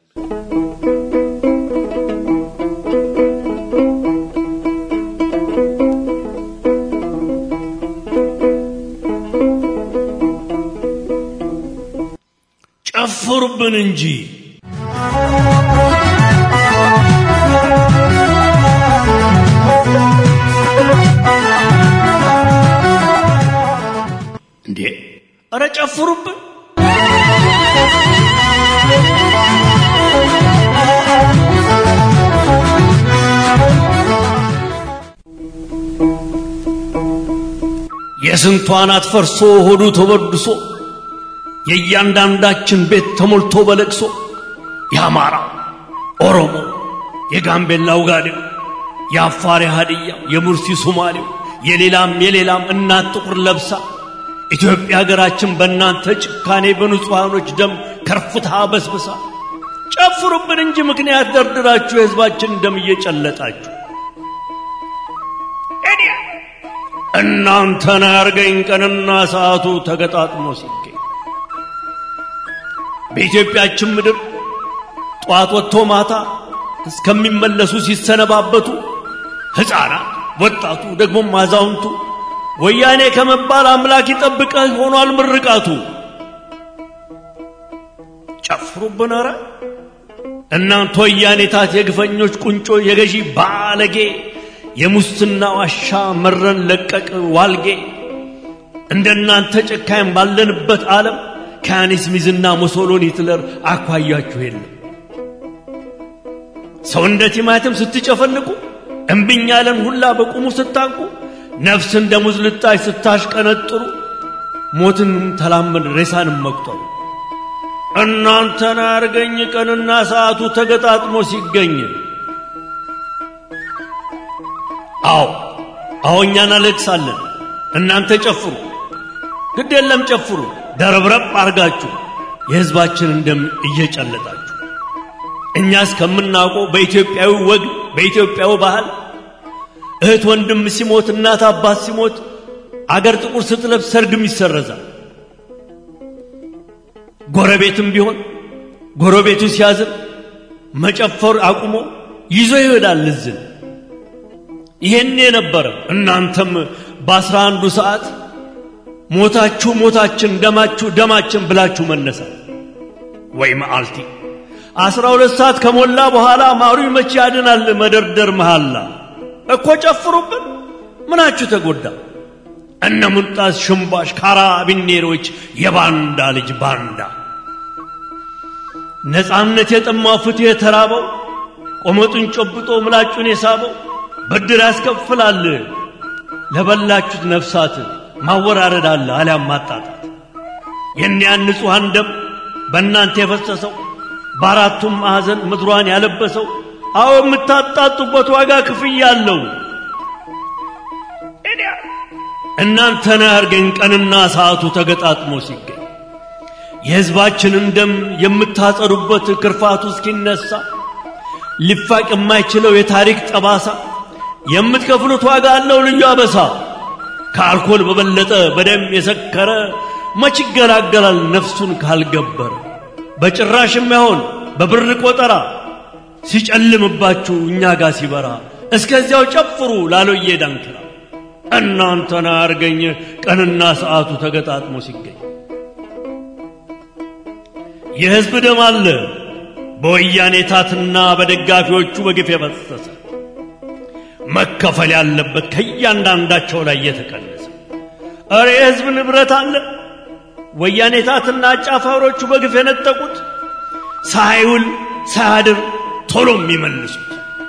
ጨፍሩብን እንጂ እንዴ! ኧረ ጨፍሩብን! የስንቷ አናት ፈርሶ ሆዱ ተበድሶ የእያንዳንዳችን ቤት ተሞልቶ በለቅሶ የአማራ ኦሮሞ፣ የጋምቤላ ውጋዴው፣ የአፋር የሃድያ፣ የሙርሲ ሶማሌው፣ የሌላም የሌላም እናት ጥቁር ለብሳ ኢትዮጵያ ሀገራችን በእናንተ ጭካኔ በንጹሐኖች ደም ከርፍታ በስብሳ ጨፍሩብን እንጂ ምክንያት ደርድራችሁ የሕዝባችን ደም እየጨለጣችሁ እናንተን አያርገኝ ቀንና ሰዓቱ ተገጣጥሞ ሲገኝ በኢትዮጵያችን ምድር ጠዋት ወጥቶ ማታ እስከሚመለሱ ሲሰነባበቱ ሕፃናት፣ ወጣቱ፣ ደግሞም አዛውንቱ ወያኔ ከመባል አምላክ ይጠብቀህ ሆኗል ምርቃቱ። ጨፍሩብን ኧረ እናንተ ወያኔታት የግፈኞች ቁንጮ የገዢ ባለጌ የሙስና ዋሻ መረን ለቀቅ ዋልጌ እንደናንተ ጨካኝ ባለንበት ዓለም ከያኔስ ሚዝና ሙሶሎኒ ሂትለር አኳያችሁ የለም። ሰው እንደ ቲማቲም ስትጨፈልቁ እምብኝ ያለን ሁላ በቁሙ ስታንቁ ነፍስ እንደ ሙዝ ልጣጭ ስታሽቀነጥሩ ሞትን ተላመድ ሬሳንም መቁጠሩ እናንተን አርገኝ ቀንና ሰዓቱ ተገጣጥሞ ሲገኝ አዎ አዎ እኛ እናለቅሳለን እናንተ ጨፍሩ ግድ የለም ጨፍሩ ደረብረብ አርጋችሁ የሕዝባችንን ደም እየጨለጣችሁ እኛ እስከምናውቀው በኢትዮጵያዊ ወግ በኢትዮጵያዊ ባህል እህት ወንድም ሲሞት እናት አባት ሲሞት አገር ጥቁር ስትለብስ ሰርግም ይሰረዛል። ጎረቤትም ቢሆን ጎረቤቱ ሲያዝን መጨፈር አቁሞ ይዞ ይሄዳል እዝን። ይሄን የነበረ እናንተም በአስራ አንዱ ሰዓት ሞታችሁ ሞታችን ደማችሁ ደማችን ብላችሁ መነሳት ወይ መዓልቲ አስራ ሁለት ሰዓት ከሞላ በኋላ ማሩ መቼ ያድናል መደርደር መሃላ እኮ ጨፍሩብን ምናችሁ ተጎዳ እነ ሙልጣስ ሽምባሽ ካራቢኔሮች የባንዳ ልጅ ባንዳ ነፃነት የጠማው ፍትሕ የተራበው ቆመጡን ጨብጦ ምላጩን የሳበው ብድር ያስከፍላል ለበላችሁት ነፍሳት ማወራረድ አለ አሊያም ማጣጣት የእኒያን ንጹሐን ደም በእናንተ የፈሰሰው በአራቱም ማዕዘን ምድሯን ያለበሰው አዎ የምታጣጡበት ዋጋ ክፍያ አለው። እናንተን አያርገኝ ቀንና ሰዓቱ ተገጣጥሞ ሲገኝ የሕዝባችንን ደም የምታጸዱበት ክርፋቱ እስኪነሳ ሊፋቅ የማይችለው የታሪክ ጠባሳ የምትከፍሉት ዋጋ አለው ልዩ አበሳ። ከአልኮል በበለጠ በደም የሰከረ መች ይገላገላል ነፍሱን ካልገበረ። በጭራሽም አይሆን በብር ቆጠራ ሲጨልምባችሁ እኛ ጋር ሲበራ እስከዚያው ጨፍሩ ላሎዬ ዳንክራ እናንተን አያርገኝ ቀንና ሰዓቱ ተገጣጥሞ ሲገኝ የሕዝብ ደም አለ በወያኔ ታትና በደጋፊዎቹ በግፍ የፈሰሰ መከፈል ያለበት ከእያንዳንዳቸው ላይ የተቀነሰ እረ የሕዝብ ንብረት አለ ወያኔ ታትና አጫፋሪዎቹ በግፍ የነጠቁት ሳይውል ሳያድር ቶሎ የሚመልሱት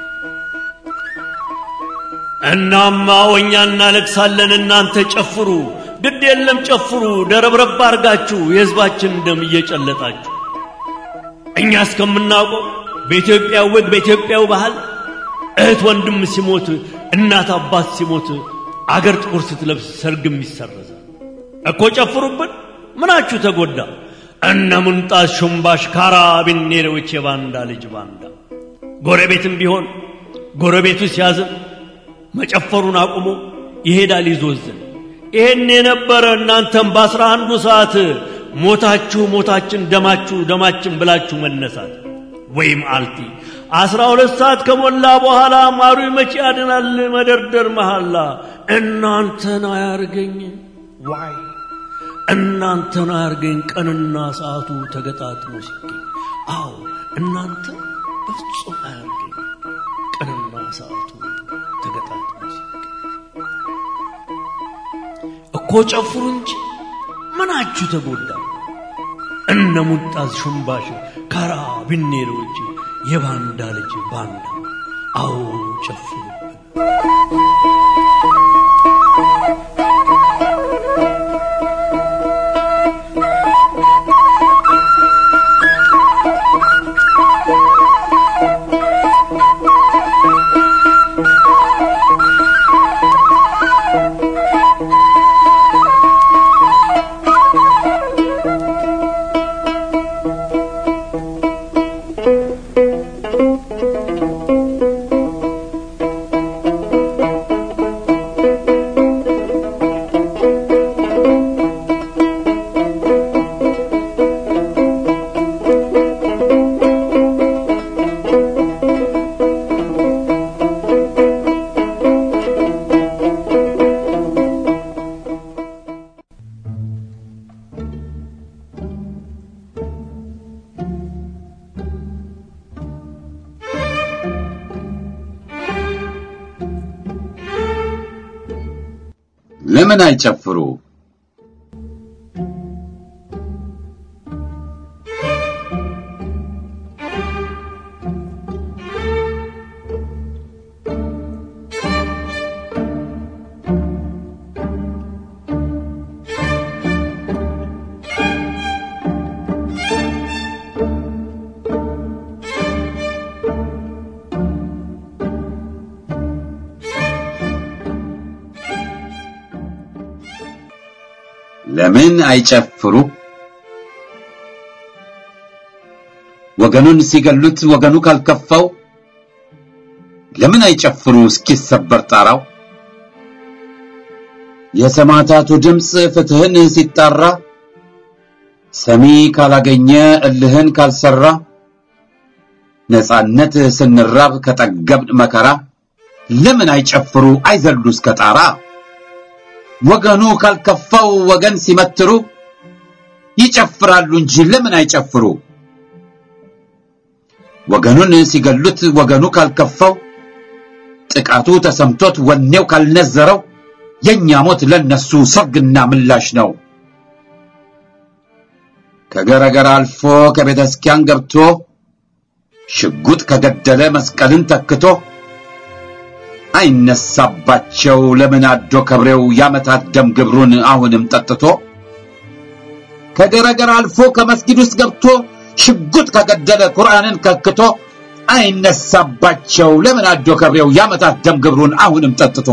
እናማ ወኛ እናለቅሳለን እናንተ ጨፍሩ ግድ የለም ጨፍሩ ደረብረብ አርጋችሁ የሕዝባችን ደም እየጨለጣችሁ እኛ እስከምናውቀው በኢትዮጵያ ወግ በኢትዮጵያው ባህል እህት ወንድም ሲሞት እናት አባት ሲሞት አገር ጥቁር ስትለብስ ሰርግም ይሰረዛል እኮ ጨፍሩብን ምናችሁ ተጎዳ እነ ሙንጣት ሹምባሽ ካራቢኔሮች የባንዳ ልጅ ባንዳ ጎረቤትም ቢሆን ጎረቤቱ ሲያዝን መጨፈሩን አቁሞ ይሄዳል ይዞዝን ይሄን የነበረ እናንተም በአስራ አንዱ ሰዓት ሞታችሁ ሞታችን ደማችሁ ደማችን ብላችሁ መነሳት ወይም አልቲ አስራ ሁለት ሰዓት ከሞላ በኋላ ማሩ መቼ ያድናል መደርደር መሐላ እናንተን አያርገኝ ዋይ እናንተን አያርገኝ ቀንና ሰዓቱ ተገጣጥሞ ሲገኝ አዎ እናንተ በፍጹም አያርገኝ ቀንና ሰዓቱ ተገጣጥሞ ሲገኝ እኮ ጨፍሩ እንጂ ምናችሁ ተጎዳ እነ ሙጣዝ ሹምባሽ ካራ ቢኔሮች የባንዳ ልጅ ባንዳ አዎ ጨፍሩብን ለምን አይጨፍሩ? ለምን አይጨፍሩ? ወገኑን ሲገሉት ወገኑ ካልከፋው ለምን አይጨፍሩ እስኪሰበር ጣራው? የሰማዕታቱ ድምፅ ፍትህን ሲጣራ ሰሚ ካላገኘ እልህን ካልሰራ ነጻነት ስንራብ ከጠገብን መከራ ለምን አይጨፍሩ አይዘሉ እስከ ጣራ? ወገኑ ካልከፋው ወገን ሲመትሩ ይጨፍራሉ እንጂ ለምን አይጨፍሩ? ወገኑን ሲገሉት ወገኑ ካልከፋው ጥቃቱ ተሰምቶት ወኔው ካልነዘረው የኛ ሞት ለነሱ ሰርግና ምላሽ ነው። ከገረገር አልፎ ከቤተ ክርስቲያን ገብቶ ሽጉጥ ከገደለ መስቀልን ተክቶ አይነሳባቸው ለምን አዶ ከብሬው ያመታት ደም ግብሩን አሁንም ጠጥቶ ከገረገር አልፎ ከመስጊድ ውስጥ ገብቶ ሽጉጥ ከገደለ ቁርአንን ከክቶ አይነሳባቸው ለምን አዶ ከሬው ያመታት ደም ግብሩን አሁንም ጠጥቶ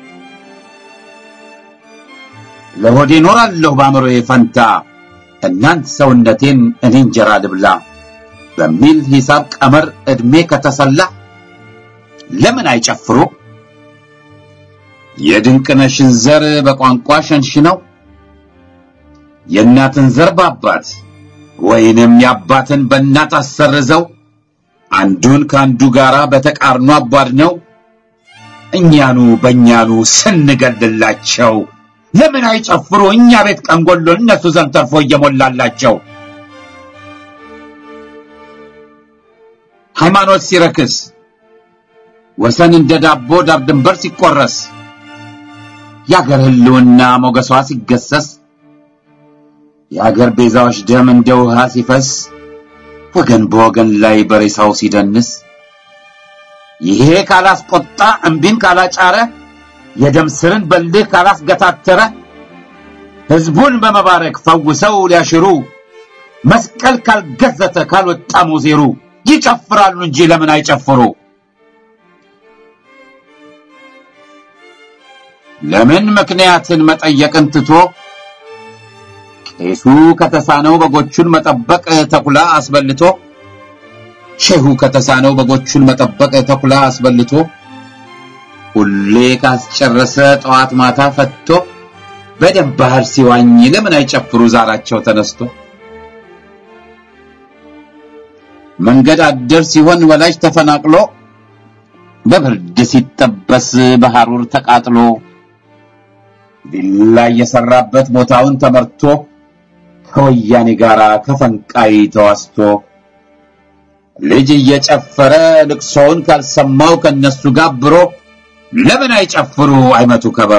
ለሆዴ ኖራለሁ በአእምሮዬ ፈንታ እናንት ሰውነቴን እኔ እንጀራ ልብላ በሚል ሂሳብ ቀመር ዕድሜ ከተሰላ ለምን አይጨፍሩ የድንቅነሽን ዘር በቋንቋ ሸንሽነው የእናትን ዘር በአባት ወይንም የአባትን በእናት አሰርዘው አንዱን ከአንዱ ጋር በተቃርኖ አቧድነው እኛኑ በእኛኑ ስንገልላቸው ለምን አይጨፍሩ እኛ ቤት ቀንጎሎ እነሱ ዘንድ ተርፎ እየሞላላቸው ሃይማኖት ሲረክስ ወሰን እንደ ዳቦ ዳር ድንበር ሲቆረስ የአገር ህልውና ሞገሷ ሲገሰስ የአገር ቤዛዎች ደም እንደ ውሃ ሲፈስ ወገን በወገን ላይ በሬሳው ሲደንስ ይሄ ካላስቆጣ እምቢን ካላጫረ የደም ስርን በልህ ካላስገታተረ ህዝቡን በመባረክ ፈውሰው ሊያሽሩ መስቀል ካልገዘተ ካልወጣ ሙዜሩ ይጨፍራሉ እንጂ ለምን አይጨፍሩ ለምን ምክንያትን መጠየቅን ትቶ ቄሱ ከተሳነው በጎቹን መጠበቅ ተኩላ አስበልቶ ሼሁ ከተሳነው በጎቹን መጠበቅ ተኩላ አስበልቶ ሁሌ ካስጨረሰ ጠዋት ማታ ፈትቶ በደም ባህር ሲዋኝ ለምን አይጨፍሩ ዛራቸው ተነስቶ መንገድ አደር ሲሆን ወላጅ ተፈናቅሎ በብርድ ሲጠበስ በሐሩር ተቃጥሎ ቪላ የሰራበት ቦታውን ተመርቶ ከወያኔ ጋር ከፈንቃይ ተዋስቶ ልጅ እየጨፈረ ልቅሶውን ካልሰማው ከነሱ ጋብሮ ለምን አይጨፍሩ አይመቱ ከበሮ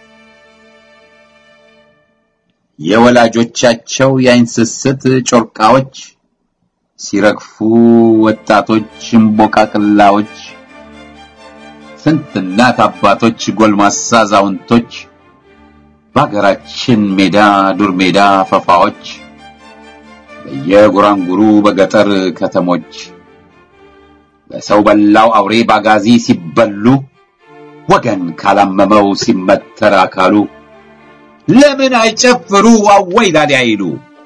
የወላጆቻቸው የአይን ስስት ጮርቃዎች ሲረግፉ ወጣቶች እምቦቃቅላዎች ስንት እናት አባቶች ጎልማሳ አዛውንቶች በሀገራችን ሜዳ ዱር ሜዳ ፈፋዎች በየጉራንጉሩ በገጠር ከተሞች በሰው በላው አውሬ ባጋዚ ሲበሉ ወገን ካላመመው ሲመተር አካሉ ለምን አይጨፍሩ አወይ ላሊ አይሉ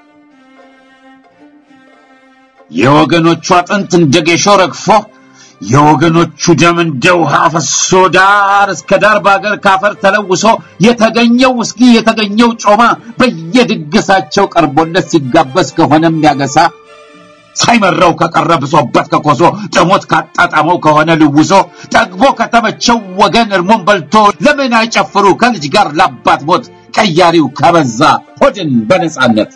የወገኖቹ አጥንት እንደ ጌሾ ረግፎ የወገኖቹ ደም እንደ ውሃ ፈሶ ዳር እስከ ዳር በአገር ካፈር ተለውሶ የተገኘው ውስኪ የተገኘው ጮማ በየድግሳቸው ቀርቦለት ሲጋበዝ ከሆነም ያገሳ ሳይመረው ከቀረ ብሶበት ከኮሶ ጥሞት ካጣጣመው ከሆነ ልውሶ ጠግቦ ከተመቸው ወገን እርሞን በልቶ ለምን አይጨፍሩ ከልጅ ጋር ላባት ሞት ቀያሪው ከበዛ ሆድን በነጻነት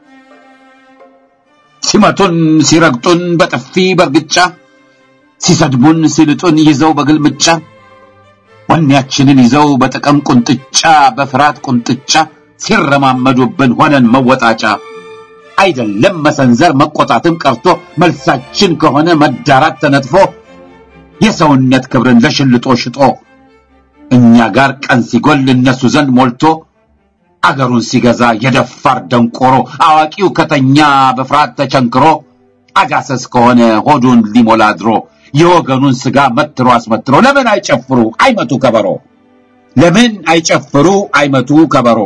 ሲመቱን ሲረግጡን በጥፊ በርግጫ ሲሰድቡን ሲልጡን ይዘው በግልምጫ ወኔያችንን ይዘው በጥቅም ቁንጥጫ በፍርሃት ቁንጥጫ ሲረማመዱብን ሆነን መወጣጫ አይደለም መሰንዘር መቆጣትም ቀርቶ መልሳችን ከሆነ መዳራት ተነጥፎ የሰውነት ክብርን ለሽልጦ ሽጦ እኛ ጋር ቀን ሲጎል እነሱ ዘንድ ሞልቶ አገሩን ሲገዛ የደፋር ደንቆሮ አዋቂው ከተኛ በፍርሃት ተቸንክሮ አጋሰስ ከሆነ ሆዱን ሊሞላ ድሮ የወገኑን ስጋ መትሮ አስመትሮ ለምን አይጨፍሩ አይመቱ ከበሮ ለምን አይጨፍሩ አይመቱ ከበሮ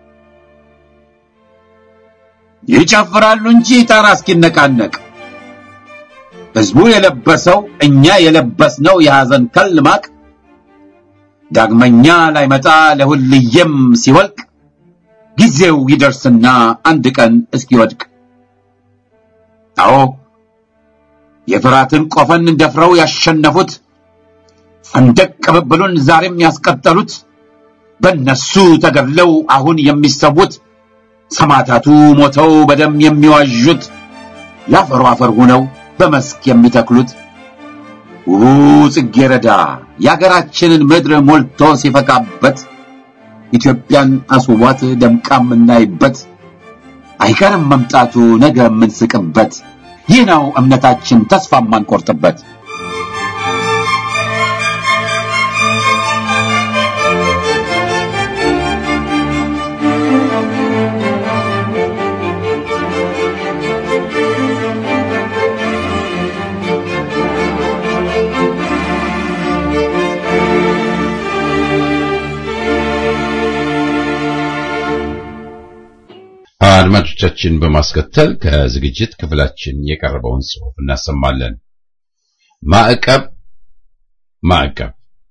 ይጨፍራሉ እንጂ ጣራ እስኪነቃነቅ ህዝቡ የለበሰው እኛ የለበስነው የሐዘን ከል ማቅ ዳግመኛ ላይመጣ ለሁልየም ሲወልቅ ጊዜው ይደርስና አንድ ቀን እስኪወድቅ አዎ የፍራትን ቆፈን ደፍረው ያሸነፉት ሰንደቅ ቅብብሉን ዛሬም ያስቀጠሉት በነሱ ተገድለው አሁን የሚሰዉት ሰማዕታቱ ሞተው በደም የሚዋዡት ለአፈሩ አፈር ሆነው በመስክ የሚተክሉት ውቡ ጽጌረዳ የአገራችንን ምድር ሞልቶ ሲፈካበት ኢትዮጵያን አስውቧት ደምቃ የምናይበት አይቀርም መምጣቱ ነገ የምንስቅበት ይህ ነው እምነታችን ተስፋ የማንቆርጥበት አድማጮቻችን በማስከተል ከዝግጅት ክፍላችን የቀረበውን ጽሑፍ እናሰማለን። ማዕቀብ ማዕቀብ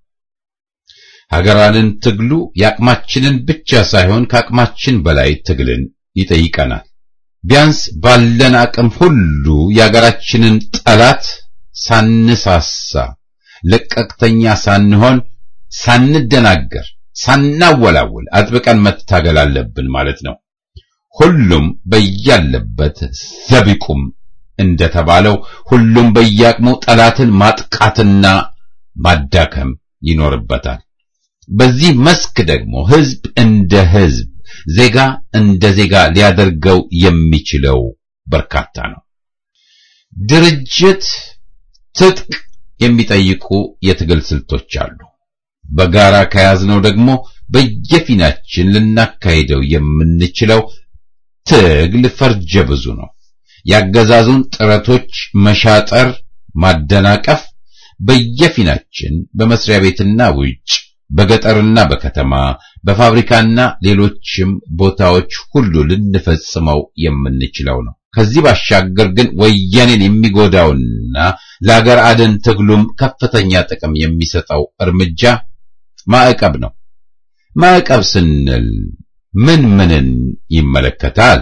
ሀገራንን ትግሉ የአቅማችንን ብቻ ሳይሆን ከአቅማችን በላይ ትግልን ይጠይቀናል። ቢያንስ ባለን አቅም ሁሉ የሀገራችንን ጠላት ሳንሳሳ፣ ለቀቅተኛ ሳንሆን፣ ሳንደናገር፣ ሳናወላውል አጥብቀን መታገል አለብን ማለት ነው። ሁሉም በያለበት ዘቢቁም እንደተባለው ሁሉም በየአቅሙ ጠላትን ማጥቃትና ማዳከም ይኖርበታል። በዚህ መስክ ደግሞ ህዝብ እንደ ህዝብ፣ ዜጋ እንደ ዜጋ ሊያደርገው የሚችለው በርካታ ነው። ድርጅት፣ ትጥቅ የሚጠይቁ የትግል ስልቶች አሉ። በጋራ ከያዝነው ደግሞ በየፊናችን ልናካሂደው የምንችለው ትግል ፈርጀ ብዙ ነው። ያገዛዙን ጥረቶች መሻጠር፣ ማደናቀፍ በየፊናችን በመስሪያ ቤትና ውጭ፣ በገጠርና በከተማ፣ በፋብሪካና ሌሎችም ቦታዎች ሁሉ ልንፈጽመው የምንችለው ነው። ከዚህ ባሻገር ግን ወያኔን የሚጎዳውና ለአገር አድን ትግሉም ከፍተኛ ጥቅም የሚሰጠው እርምጃ ማዕቀብ ነው። ማዕቀብ ስንል ምን ምንን ይመለከታል?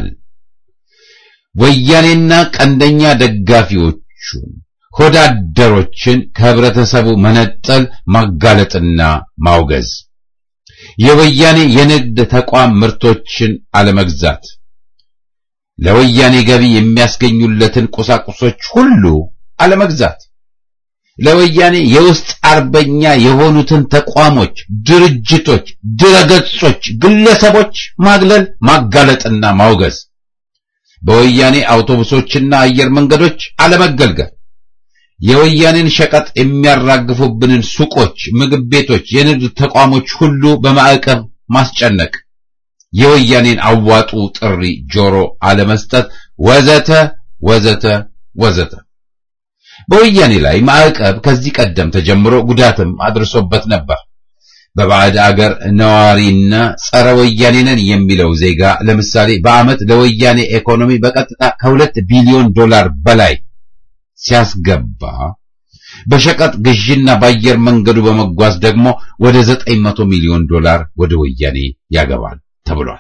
ወያኔና ቀንደኛ ደጋፊዎቹን ሆዳደሮችን ከህብረተሰቡ መነጠል፣ ማጋለጥና ማውገዝ፣ የወያኔ የንግድ ተቋም ምርቶችን አለመግዛት፣ ለወያኔ ገቢ የሚያስገኙለትን ቁሳቁሶች ሁሉ አለመግዛት፣ ለወያኔ የውስጥ አርበኛ የሆኑትን ተቋሞች፣ ድርጅቶች፣ ድረገጾች፣ ግለሰቦች ማግለል፣ ማጋለጥና ማውገዝ፣ በወያኔ አውቶቡሶችና አየር መንገዶች አለመገልገል፣ የወያኔን ሸቀጥ የሚያራግፉብንን ሱቆች፣ ምግብ ቤቶች፣ የንግድ ተቋሞች ሁሉ በማዕቀብ ማስጨነቅ፣ የወያኔን አዋጡ ጥሪ ጆሮ አለመስጠት፣ ወዘተ ወዘተ ወዘተ። በወያኔ ላይ ማዕቀብ ከዚህ ቀደም ተጀምሮ ጉዳትም አድርሶበት ነበር። በባዕድ አገር ነዋሪና ጸረ ወያኔ ነን የሚለው ዜጋ ለምሳሌ በዓመት ለወያኔ ኢኮኖሚ በቀጥታ ከሁለት ቢሊዮን ዶላር በላይ ሲያስገባ በሸቀጥ ግዥና በአየር መንገዱ በመጓዝ ደግሞ ወደ ዘጠኝ መቶ ሚሊዮን ዶላር ወደ ወያኔ ያገባል ተብሏል።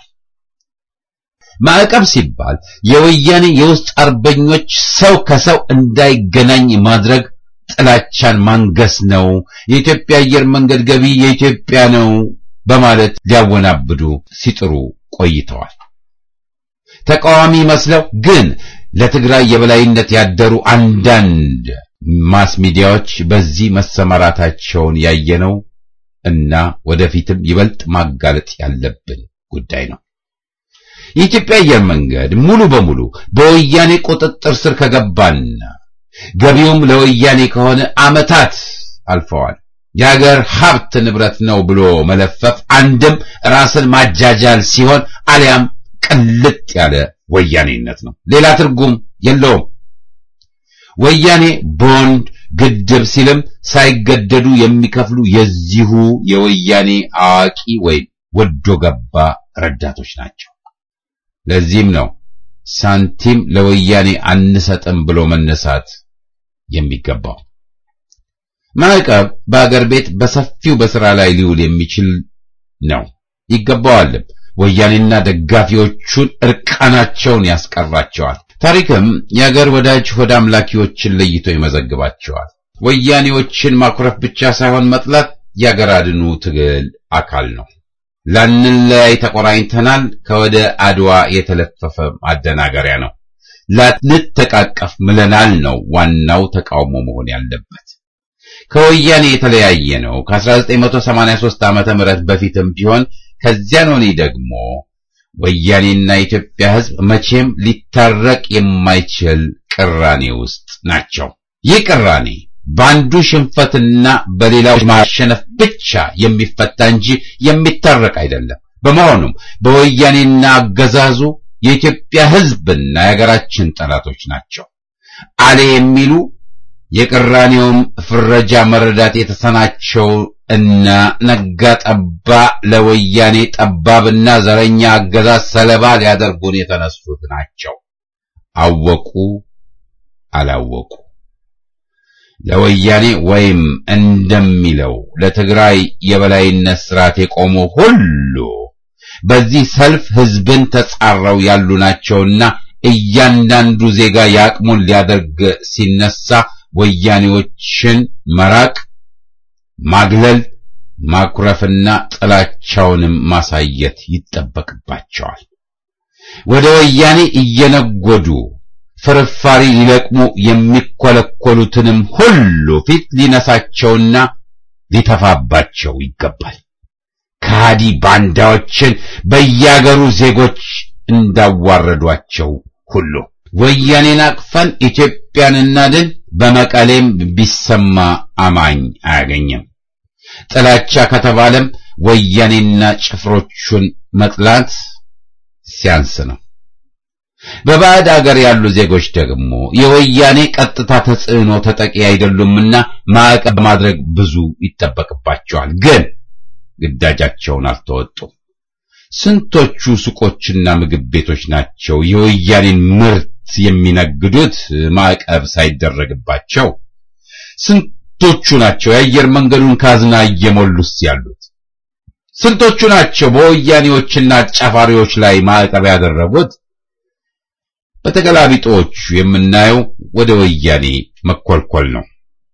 ማዕቀብ ሲባል የወያኔ የውስጥ አርበኞች ሰው ከሰው እንዳይገናኝ ማድረግ ጥላቻን ማንገስ ነው። የኢትዮጵያ አየር መንገድ ገቢ የኢትዮጵያ ነው በማለት ሊያወናብዱ ሲጥሩ ቆይተዋል። ተቃዋሚ መስለው ግን ለትግራይ የበላይነት ያደሩ አንዳንድ ማስ ሚዲያዎች በዚህ መሰማራታቸውን ያየነው እና ወደፊትም ይበልጥ ማጋለጥ ያለብን ጉዳይ ነው። የኢትዮጵያ አየር መንገድ ሙሉ በሙሉ በወያኔ ቁጥጥር ስር ከገባና ገቢውም ለወያኔ ከሆነ ዓመታት አልፈዋል። የሀገር ሀብት ንብረት ነው ብሎ መለፈፍ አንድም ራስን ማጃጃል ሲሆን አሊያም ቅልጥ ያለ ወያኔነት ነው። ሌላ ትርጉም የለውም። ወያኔ ቦንድ ግድብ ሲልም ሳይገደዱ የሚከፍሉ የዚሁ የወያኔ አዋቂ ወይም ወዶ ገባ ረዳቶች ናቸው። ለዚህም ነው ሳንቲም ለወያኔ አንሰጥም ብሎ መነሳት የሚገባው። ማዕቀብ በአገር ቤት በሰፊው በስራ ላይ ሊውል የሚችል ነው፣ ይገባዋልም። ወያኔና ደጋፊዎቹን እርቃናቸውን ያስቀራቸዋል። ታሪክም የአገር ወዳጅ ሆድ አምላኪዎችን ለይቶ ይመዘግባቸዋል። ወያኔዎችን ማኩረፍ ብቻ ሳይሆን መጥላት የአገር አድኑ ትግል አካል ነው። ላንለያይ ተቆራኝተናል ከወደ አድዋ የተለፈፈ ማደናገሪያ ነው። ላንተቃቀፍ ምለናል ነው ዋናው ተቃውሞ መሆን ያለበት። ከወያኔ የተለያየ ነው ከ1983 ዓመተ ምህረት በፊትም ቢሆን ከዚያን ወዲህ ደግሞ ወያኔና የኢትዮጵያ ሕዝብ መቼም ሊታረቅ የማይችል ቅራኔ ውስጥ ናቸው። ይህ ቅራኔ በአንዱ ሽንፈትና በሌላው ማሸነፍ ብቻ የሚፈታ እንጂ የሚታረቅ አይደለም። በመሆኑም በወያኔና አገዛዙ የኢትዮጵያ ሕዝብና የሀገራችን ጠላቶች ናቸው። አሌ የሚሉ የቅራኔውም ፍረጃ መረዳት የተሰናቸው እና ነጋ ጠባ ለወያኔ ጠባብና ዘረኛ አገዛዝ ሰለባ ሊያደርጉን የተነሱት ናቸው። አወቁ አላወቁ ለወያኔ ወይም እንደሚለው ለትግራይ የበላይነት ስርዓት የቆሙ ሁሉ በዚህ ሰልፍ ህዝብን ተጻረው ያሉ ናቸውና እያንዳንዱ ዜጋ የአቅሙን ሊያደርግ ሲነሳ ወያኔዎችን መራቅ፣ ማግለል፣ ማኩረፍና ጥላቻውንም ማሳየት ይጠበቅባቸዋል። ወደ ወያኔ እየነጎዱ ፍርፋሪ ሊለቅሙ የሚኮለኮሉትንም ሁሉ ፊት ሊነሳቸውና ሊተፋባቸው ይገባል። ከሃዲ ባንዳዎችን በያገሩ ዜጎች እንዳዋረዷቸው ሁሉ ወያኔን አቅፈን ኢትዮጵያን እናድን በመቀሌም ቢሰማ አማኝ አያገኝም። ጥላቻ ከተባለም ወያኔና ጭፍሮቹን መጥላት ሲያንስ ነው። በባዕድ አገር ያሉ ዜጎች ደግሞ የወያኔ ቀጥታ ተጽዕኖ ተጠቂ አይደሉምና ማዕቀብ ማድረግ ብዙ ይጠበቅባቸዋል። ግን ግዳጃቸውን አልተወጡም። ስንቶቹ ሱቆችና ምግብ ቤቶች ናቸው የወያኔን ምርት የሚነግዱት ማዕቀብ ሳይደረግባቸው? ስንቶቹ ናቸው የአየር መንገዱን ካዝና እየሞሉስ ያሉት? ስንቶቹ ናቸው በወያኔዎችና አጫፋሪዎች ላይ ማዕቀብ ያደረጉት? በተገላቢጦቹ የምናየው ወደ ወያኔ መኮልኮል ነው።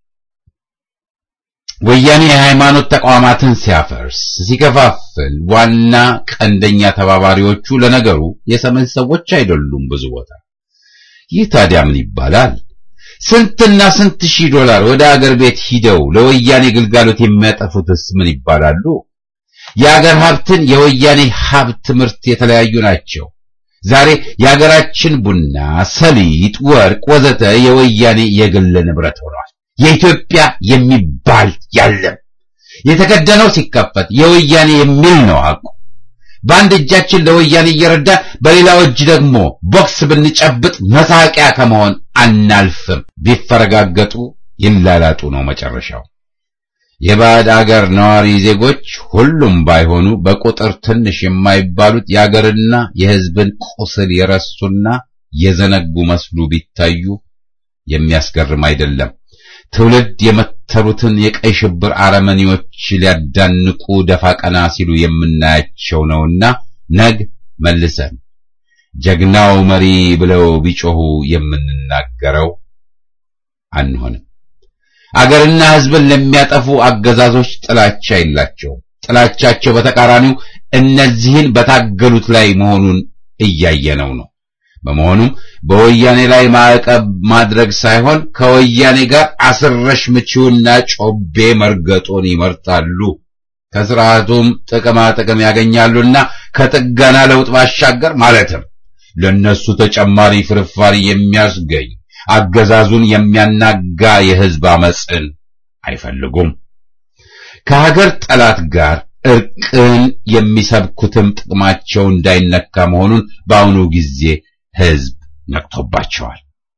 ወያኔ የሃይማኖት ተቋማትን ሲያፈርስ፣ ሲከፋፍል ዋና ቀንደኛ ተባባሪዎቹ ለነገሩ የሰሜን ሰዎች አይደሉም። ብዙ ቦታ ይህ ታዲያ ምን ይባላል? ስንትና ስንት ሺህ ዶላር ወደ አገር ቤት ሂደው ለወያኔ ግልጋሎት የሚያጠፉትስ ምን ይባላሉ? የአገር ሀብትን የወያኔ ሀብት ምርት የተለያዩ ናቸው። ዛሬ የአገራችን ቡና፣ ሰሊጥ፣ ወርቅ ወዘተ የወያኔ የግል ንብረት ሆኗል። የኢትዮጵያ የሚባል ያለም የተከደነው ሲከፈት የወያኔ የሚል ነው አቁ። በአንድ እጃችን ለወያኔ እየረዳ በሌላው እጅ ደግሞ ቦክስ ብንጨብጥ መሳቂያ ከመሆን አናልፍም። ቢፈረጋገጡ ይላላጡ ነው መጨረሻው። የባዕድ አገር ነዋሪ ዜጎች ሁሉም ባይሆኑ በቁጥር ትንሽ የማይባሉት የአገርና የሕዝብን ቁስል የረሱና የዘነጉ መስሉ ቢታዩ የሚያስገርም አይደለም። ትውልድ የመተሩትን የቀይ ሽብር አረመኔዎች ሊያዳንቁ ደፋ ቀና ሲሉ የምናያቸው ነውና ነግ መልሰን ጀግናው መሪ ብለው ቢጮሁ የምንናገረው አንሆንም። አገርና ሕዝብን ለሚያጠፉ አገዛዞች ጥላቻ የላቸውም። ጥላቻቸው በተቃራኒው እነዚህን በታገሉት ላይ መሆኑን እያየነው ነው። በመሆኑም በወያኔ ላይ ማዕቀብ ማድረግ ሳይሆን ከወያኔ ጋር አስረሽ ምቺውና ጮቤ መርገጡን ይመርጣሉ። ከስርዓቱም ጥቅማ ጥቅም ያገኛሉና ከጥገና ለውጥ ባሻገር ማለትም ለነሱ ተጨማሪ ፍርፋሪ የሚያስገኝ አገዛዙን የሚያናጋ የሕዝብ አመፅን አይፈልጉም። ከሀገር ጠላት ጋር እርቅን የሚሰብኩትም ጥቅማቸው እንዳይነካ መሆኑን በአሁኑ ጊዜ ሕዝብ ነቅቶባቸዋል።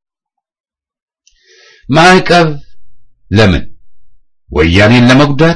ማዕቀብ ለምን? ወያኔን ለመጉዳት፣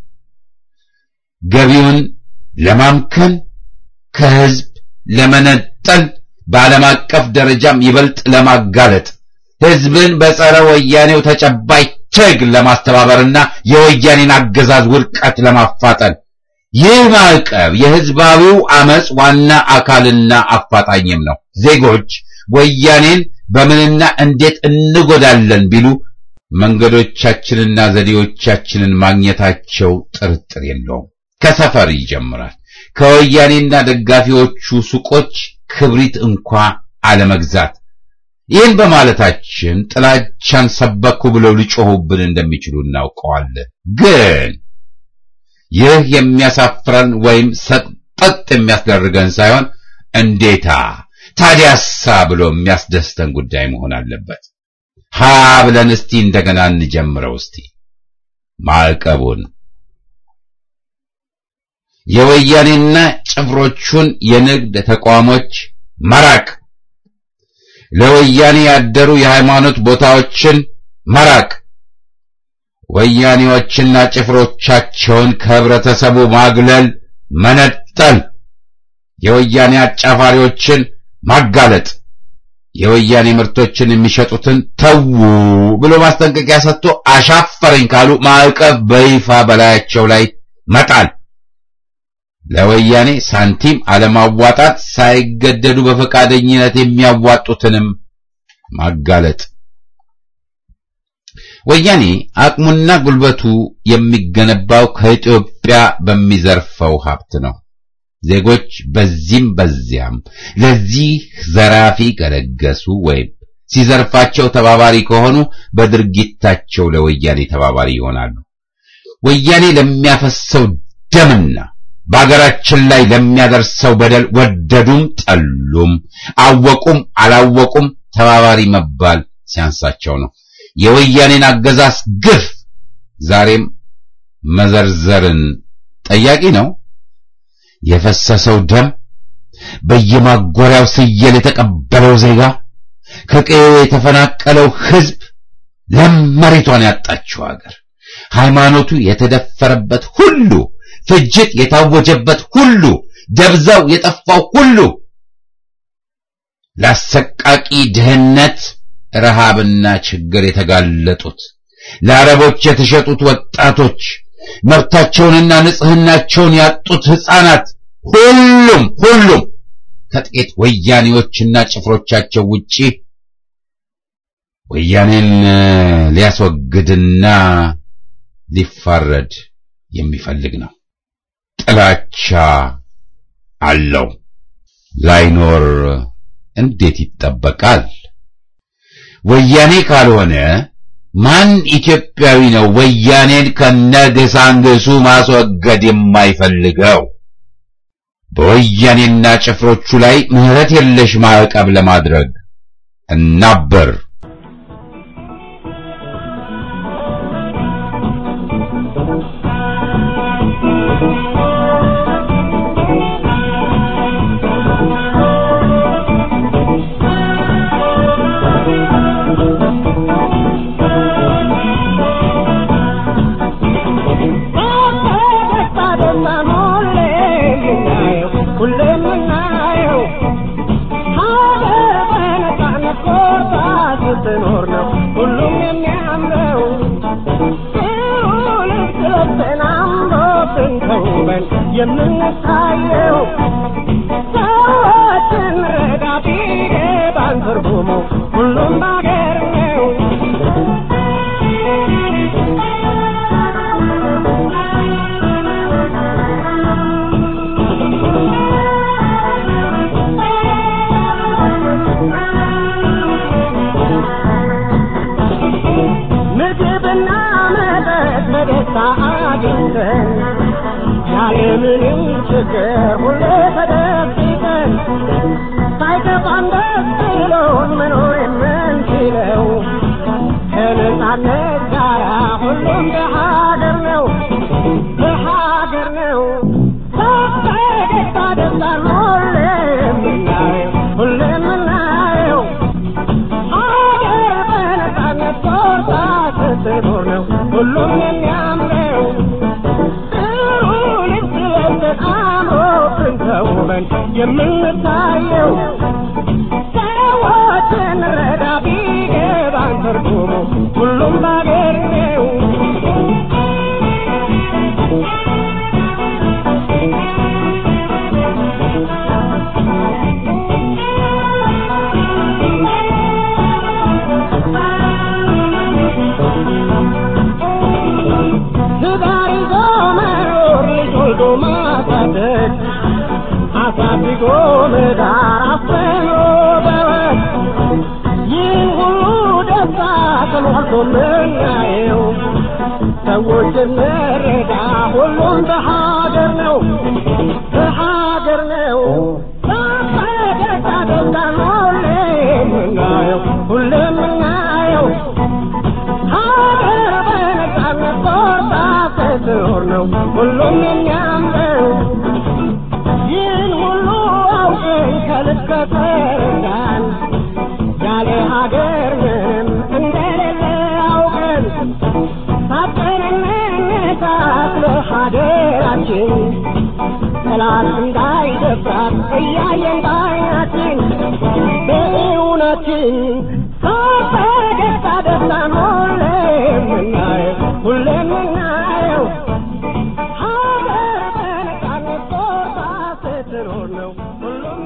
ገቢውን ለማምከን፣ ከሕዝብ ለመነጠል፣ በዓለም አቀፍ ደረጃም ይበልጥ ለማጋለጥ፣ ሕዝብን በጸረ ወያኔው ተጨባጭ ትግል ለማስተባበርና የወያኔን አገዛዝ ውድቀት ለማፋጠን ይህ ማዕቀብ የሕዝባዊው አመጽ ዋና አካልና አፋጣኝም ነው። ዜጎች ወያኔን በምንና እንዴት እንጎዳለን ቢሉ መንገዶቻችንና ዘዴዎቻችንን ማግኘታቸው ጥርጥር የለውም። ከሰፈር ይጀምራል። ከወያኔና ደጋፊዎቹ ሱቆች ክብሪት እንኳ አለመግዛት። ይህን በማለታችን ጥላቻን ሰበኩ ብለው ሊጮሁብን እንደሚችሉ እናውቀዋለን። ግን ይህ የሚያሳፍረን ወይም ሰጠጥ የሚያስደርገን ሳይሆን እንዴታ ታዲያሳ ብሎ የሚያስደስተን ጉዳይ መሆን አለበት። ሀ ብለን እስቲ እንደገና እንጀምረው። እስቲ ማዕቀቡን የወያኔና ጭፍሮቹን የንግድ ተቋሞች መራቅ፣ ለወያኔ ያደሩ የሃይማኖት ቦታዎችን መራቅ፣ ወያኔዎችና ጭፍሮቻቸውን ከህብረተሰቡ ማግለል፣ መነጠል፣ የወያኔ አጫፋሪዎችን ማጋለጥ፣ የወያኔ ምርቶችን የሚሸጡትን ተዉ ብሎ ማስጠንቀቂያ ሰጥቶ አሻፈረኝ ካሉ ማዕቀብ በይፋ በላያቸው ላይ መጣል፣ ለወያኔ ሳንቲም አለማዋጣት፣ ሳይገደዱ በፈቃደኝነት የሚያዋጡትንም ማጋለጥ። ወያኔ አቅሙና ጉልበቱ የሚገነባው ከኢትዮጵያ በሚዘርፈው ሀብት ነው። ዜጎች በዚህም በዚያም ለዚህ ዘራፊ ከለገሱ ወይም ሲዘርፋቸው ተባባሪ ከሆኑ በድርጊታቸው ለወያኔ ተባባሪ ይሆናሉ። ወያኔ ለሚያፈሰው ደምና በአገራችን ላይ ለሚያደርሰው በደል ወደዱም ጠሉም፣ አወቁም አላወቁም ተባባሪ መባል ሲያንሳቸው ነው። የወያኔን አገዛዝ ግፍ ዛሬም መዘርዘርን ጠያቂ ነው። የፈሰሰው ደም፣ በየማጎሪያው ስየል የተቀበለው ዜጋ፣ ከቀዬው የተፈናቀለው ሕዝብ፣ ለም መሬቷን ያጣችው አገር፣ ሃይማኖቱ የተደፈረበት ሁሉ፣ ፍጅት የታወጀበት ሁሉ፣ ደብዛው የጠፋው ሁሉ፣ ለአሰቃቂ ድህነት ረሃብና ችግር የተጋለጡት ለአረቦች የተሸጡት ወጣቶች መብታቸውንና ንጽህናቸውን ያጡት ሕፃናት ሁሉም ሁሉም ከጥቂት ወያኔዎችና ጭፍሮቻቸው ውጪ ወያኔን ሊያስወግድና ሊፋረድ የሚፈልግ ነው። ጥላቻ አለው። ላይኖር እንዴት ይጠበቃል? ወያኔ ካልሆነ ማን ኢትዮጵያዊ ነው ወያኔን ከነግሳንግሱ ማስወገድ የማይፈልገው? በወያኔና ጭፍሮቹ ላይ ምሕረት የለሽ ማዕቀብ ለማድረግ እናበር። የምንታየው ሰዎችን ረዳ ቢገባን ትርጉሙ ሁሉም ባገር ነው። ምግብና መጠጥ በደስታ አግኝተን ያለምንም ችግር ሁሌ ተደብቀን ሳይከፋን ደስ ብሎን መኖር የምንችለው ከነጻነት ጋራ ሁሉም በሀገር ነው በሀገር ነው በፈገግታ ደስታን ሁሌ የምናየው ሁሌ የምናየው ሀገር በነጻነት ቆርጣ ስትኖር ነው ሁሉም የሚያምረው ጥሩ ልብስ ለብሰን አምሮብን ተውበን የምንታየው ሰዎችን ረዳ ቢገባን ትርጉሙ ሁሉም ባገር ነው። ትዳር ይዞ መኖር ልጅ ወልዶ ማሳደግ አሳድጎ መዳር አፍኖ በወግ ይህን ሁሉ ደስታ ተሟልቶ ምናየው ሰዎች እንረዳ ሁሉም በሀገር ነው በሀገር ነው በፈገግታ ደስታን ሁሌ የምናየው ሁሌ የምናየው ሀገር በነጻነት ቆርጣ ስትኖር ነው ሁሉም የሚያምረው ይህን ሁሉ አውቀን ከልብ ከተረዳን ያለ ሀገር ምንም እንደሌለ ጠላት እንዳይደፍራት እያየን ባይናችን በእውነትን በደስታ ደስታን ሁሌ የምናየው ሁሌ የምናየው ሀገር በነጻነት ቆርጣ ስትኖር ነው ሁሉም